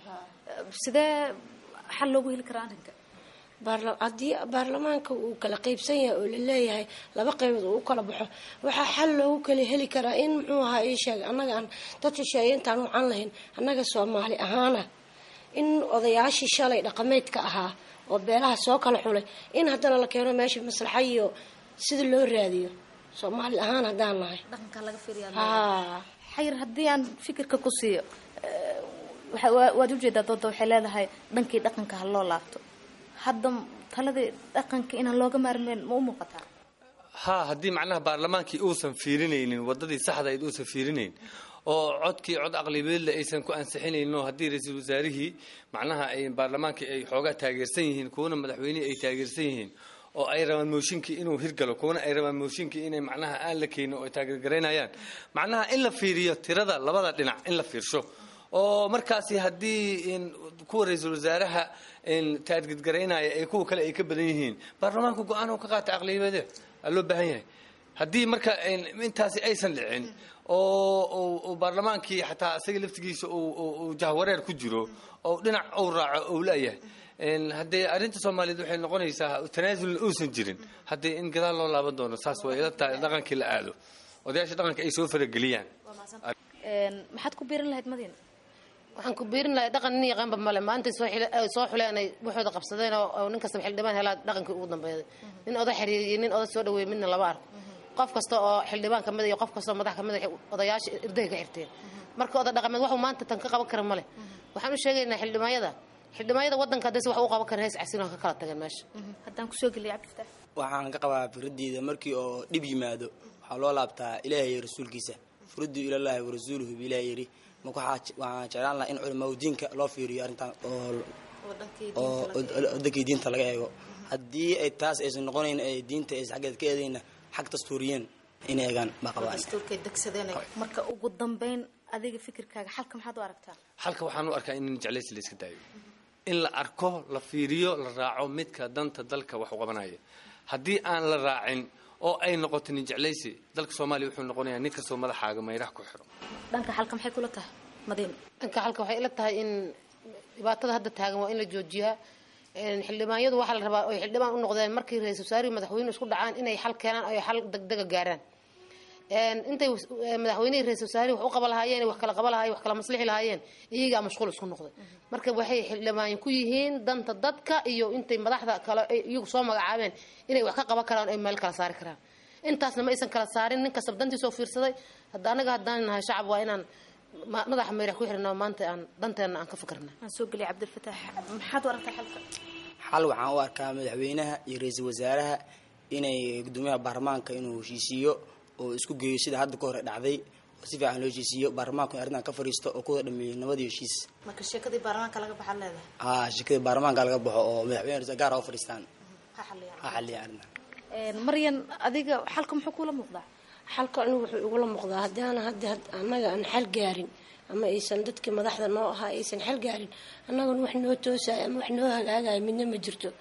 sidee xal loogu heli karaa arrinka baarla- haddii baarlamaanka uu kala qaybsan yahay oo la leeyahay laba qaybood uu u kala baxo waxaa xal loogu kala heli karaa in muxuu ahaa ii sheeg annaga aan dad shisheeye intaan wacan lahayn annaga soomaali ahaana in odayaashii shalay dhaqameedka ahaa oo beelaha soo kala xulay in haddana la keeno meesha maslaxa iyo sida loo raadiyo soomaali ahaan haddaan nahay dhaqanka laga fiiriyaa haa xayir haddii aan fikirka ku siiyo eh, waxa- waa- waad ujeedaa dooda waxay leedahay dhankii dhaqanka ha loo laabto hadda taladii dhaqanka inaan looga maarmeen ma u muuqataa haa haddii macnaha baarlamaankii uusan fiirinaynin wadadii saxdayd uusan fiirinayn oo codkii cod aqlibeedle aysan ku ansixinaynin oo haddii ra-iisul wasaarihii macnaha ay baarlamaankii ay xoogaa taageersan yihiin kuwana madaxweynihii ay taageersan yihiin oo ay rabaan mooshinkii inuu hirgalo kuwana ay rabaan mooshinkii inay macnaha aan la keenin oo ay taageergaraynayaan macnaha in la fiiriyo tirada labada dhinac in la fiirsho oo markaasi haddii in kuwa ra-iisul wasaaraha in taargedgaraynaya ee kuwa kale ay ka badan yihiin baarlamaanku go-aan uu ka qaata aqliyadeed aa loo baahan yahay haddii marka in- intaasi aysan dhicin oo oo- oo baarlamaankii xataa isaga laftigiisa uu- uu uu jahwareer ku jiro oo dhinac uu raaco uu leeyahay in haddee arrinta soomaaliyeed waxay noqonaysaa tanaasulna uusan jirin haddii in gadaal loo laaban doono saas way ila tahay dhaqankii la aado odayaasha dhaqanka ay soo farageliyaan maxaad ku biirin lahayd madiina waxaan ku biirin lahay dhaqan nin yaqaanba male maanta soo xile- ay soo xuleen ay waxooda qabsadeen oo oo nin kastaba xildhibaan helaa dhaqankii ugu dambeeyay nin oda xiriiriyay nin oda soo dhaweeyay midna laba arko qof kasta oo xildhibaan kamid iyo qof kasta oo madax kamid ah odayaasha irdahay ka xirteen marka oda dhaqameed waxuu maanta tan ka qaban kara male waxaan u sheegaynaa xildhibaanyada xildhibaanyada wadanka haddayse wax u qaban karin hees casin oo ka kala tageen meesha haddaan kusoo geliya cabdifataax waxaan ka qabaa firaddiida markii oo dhib yimaado waxaa loo laabtaa ilaahay iyo rasuulkiisa furaddu ilallaahi wa rasuuluhu bi ilaah yidhi marka waxaa waxaan jeclaan lahaa in culimaa diinka loo fiiriyo arrintan oo oo wadankii diinta laga eego haddii ay taas aysan noqonayn ay diinta aysan xaggeed ka eedayna xag dastuuriyeen inay eegaan baa qabaa dastuurkay degsadeen marka ugu dambeyn adiga fikirkaaga xalka maxaad u aragtaa halka waxaan u arkaa in jeclaysi la iska daayo in la arko la fiiriyo la raaco midka danta dalka wax u qabanaya haddii aan la raacin oo ay noqoto nin jeclaysi dalka soomaaliya wuxuu noqonayaa nin kastoo madaxaaga mayraha ku xiro dhanka xalka maxay kula tahay madiina dhanka halka waxay ila tahay in dhibaatada hadda taagan waa in la joojiyaa Een, xildhibaanyadu waxaa la rabaa oy xildhibaan u noqdeen markii ra-iisul wasaarihi madaxweyne isku dhacaan inay xal keenaan oy xal degdega gaaraan Een, intay was- ee, madaxweynihii ra-iisul wasaarihi wax u qaba lahaayeen wax kala qaba lahaayeen wax kala maslixi lahaayeen iyagaa mashquul isku noqday marka waxay xildhibaan ku yihiin danta dadka iyo intay madaxda kale ay iyagu soo magacaabeen inay wax ka qaban karaan oy meel kala saari karaan intaasna ma aysan kala saarin nin kastaba dantiisoo fiirsaday hadda anaga haddaan nahay shacab waa inaan ma- madaxa mayrax ku xirnaa maanta aan danteena aan ka fikirna aan soo geliya cabdifataax maxaad u aragtaa xalka xal waxaan u arkaa madaxweynaha iyo ra-iisul wasaaraha inay gudoomiyaha baarlamaanka inuu heshiisiiyo oo isku geeyo sida hadda ka hore dhacday oo si fiican loo heshiisiiyo baarlamaanku in arrintan ka fadhiisto oo kuwada dhameeyo nabad iyo heshiis marka sheekadii baarlamaanka laga baxaad leedahay haa shirkada baarlamaanka laga baxo oo madaxweyne ra-iisul gaar ah u fadhiistaan ha xaliyaan ha xalliya arrintan Een, maryan adiga xalka muxuu kula muuqdaa xalka anigu wuxuu igula muuqdaa haddaana hadda had- annaga aan xal gaarin ama aysan dadkii madaxda noo ahaa aysan xal gaarin annaguna wax noo toosaya ama wax noo hagaagaya midna ma jirto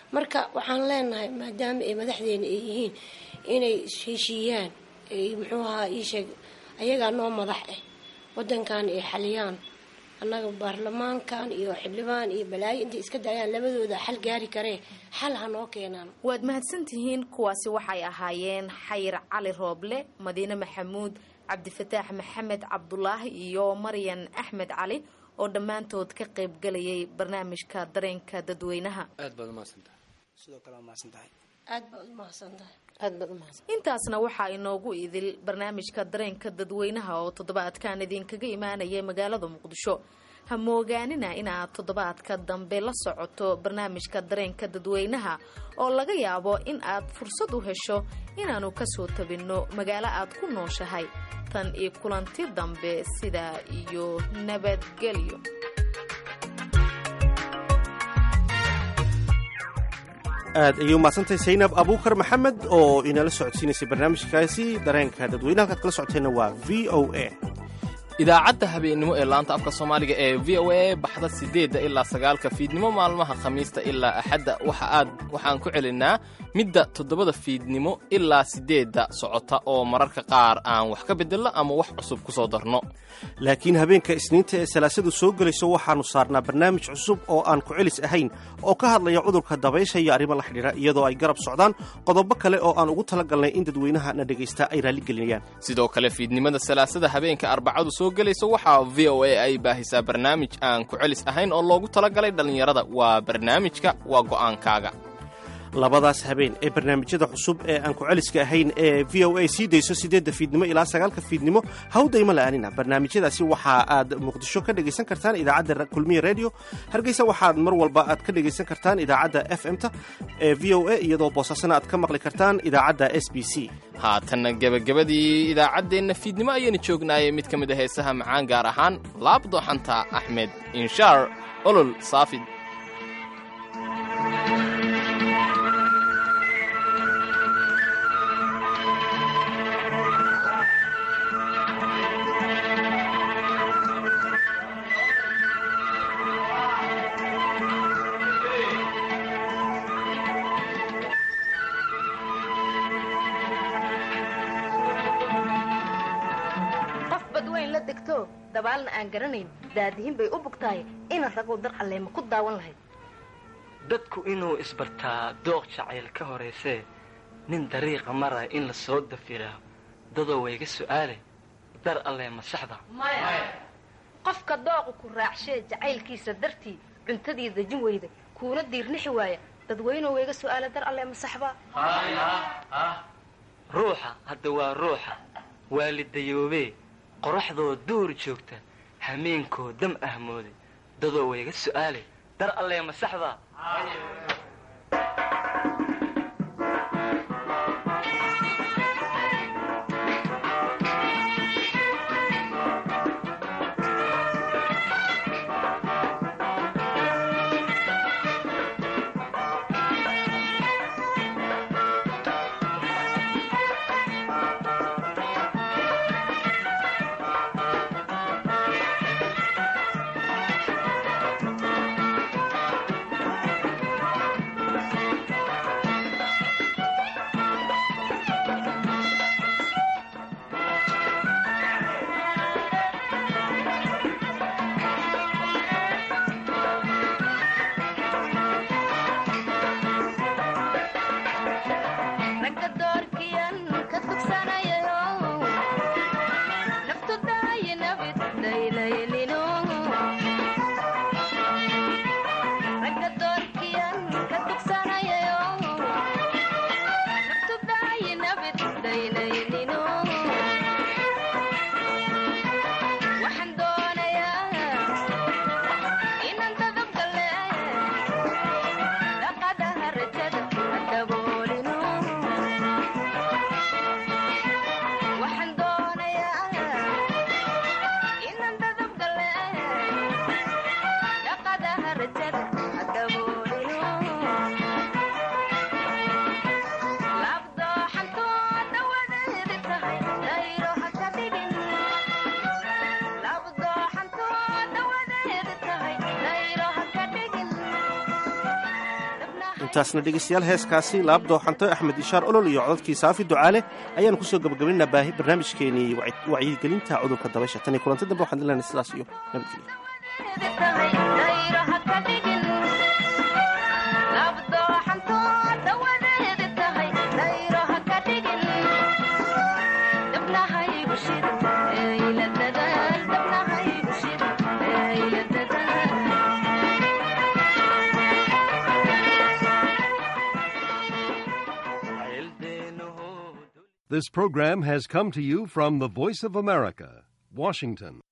marka waxaan leenahay maadaama ay madaxdeena ay yihiin inay heshiiyaan ay muxuu ahaa ii sheeg ayagaa noo madax ah wadankan ay xaliyaan annaga baarlamaankan iyo xildhibaan iyo balaayo intay iska daayaan labadooda xal gaari karee xal ha noo keenaan waad mahadsantihiin kuwaasi waxay ahaayeen xayir cali rooble madiine maxamuud cabdifataax maxamed cabdulaahi iyo maryan axmed cali oo dhammaantood ka qaybgalayay barnaamijka dareenka dadweynaha aad baad umahadsantahay sidoo kale waa mahadsantahay aad baad u mahadsantahay aad baad u mahadsan intaasna waxaa inoogu idil barnaamijka dareenka dadweynaha oo toddobaadkan idinkaga imaanaya magaalada muqdisho ha moogaanina inaad toddobaadka dambe la socoto barnaamijka dareenka dadweynaha oo laga yaabo in aad fursad u hesho inaannu kasoo tabinno magaalo aad ku nooshahay tan iyo kulanti dambe sidaa iyo nabadgelyo aad ayay umahadsantahay saynab abuukar maxamed oo inala socodsiinaysay barnaamijkaasi dareenka dadweyne halkaad kala socoteenna waa v o a idaacadda habeennimo ee laanta afka soomaaliga ee v o a baxda siddeedda ilaa sagaalka fiidnimo maalmaha khamiista ilaa axadda waxa aad waxaan ku celinaa midda toddobada fiidnimo ilaa siddeedda socota oo mararka qaar aan wax ka beddelno ama wax cusub ku soo darno laakiin habeenka isniinta ee salaasadu soo gelayso waxaannu saarnaa barnaamij cusub oo aan ku celis ahayn oo ka hadlaya cudurka dabaysha iyo arrimo la xidhiidha iyadoo ay garab socdaan qodobo kale oo aan ugu talagalnay in dadweynaha na dhegaysta ay raalligelinayaan sidoo kale fiidnimada salaasada habeenka arbacadu soo gelayso waxaa v o a ay baahisaa barnaamij aan ku celis ahayn oo loogu talagalay dhallinyarada waa barnaamijka waa go'aankaaga labadaas habeen ee barnaamijyada cusub ee aan ku celiska ahayn ee v o a sii dayso siddeedda fiidnimo ilaa sagaalka fiidnimo hawdayma la'aanina barnaamijyadaasi waxa aad muqdisho ka dhegaysan kartaan idaacadda kulmiya redio hargeysa waxaad mar walba aad ka dhegaysan kartaan idaacadda f m ta ee v o a iyadoo boosaasana aad ka maqli kartaan idaacadda s b c haatanna gebagabadii idaacaddeenna fiidnimo ayaynu joognaayay mid ka mid a heesaha macaan gaar ahaan laabdooxanta axmed inshaar olol saafid qof badweyn la degto dabaalna aan garanayn daadihin bay u bugtahay ina raguu dar alleema ku daawan lahayd dadku inuu isbartaa dooq jacayl ka horaysee nin dariiqa mara in la soo dafiraa dadoo wayga su'aale dar allee ma saxda qofka dooqu ku raacshee jacaylkiisa dartii cuntadii dejin weyda kuuna diirnixi waaya dadweynuhu wayga su'aala dar alleema saxba ruuxa hadda waa ruuxa waalidayoobee qoraxdoo duur joogta hameenkoo dam ahmooday dadoo wayga su'aale dar allee ma saxda ragga doorkiyan ka tugsanayayo naftu daayi nabid daylaylino ragga doorkiyan ka tugsanayayo naftu daayi nabid daylaylino waxaan doonayaa inaan dadab gale dhaqadaha rajada daboolino waxaan doonayaa inaan dadab gale intaasna dhegaystayaal heeskaasi laab dooxanto axmed ishaar olol iyo codadkii saafi ducaale ayaanu kusoo gabagabaynaa baahi barnaamijkeenii wacyigelinta cudurka dabaysha tan iyo kulanti dambe waxaan dilanay sidaas iyo nabadgelyo This program has come to you from the Voice of America, Washington.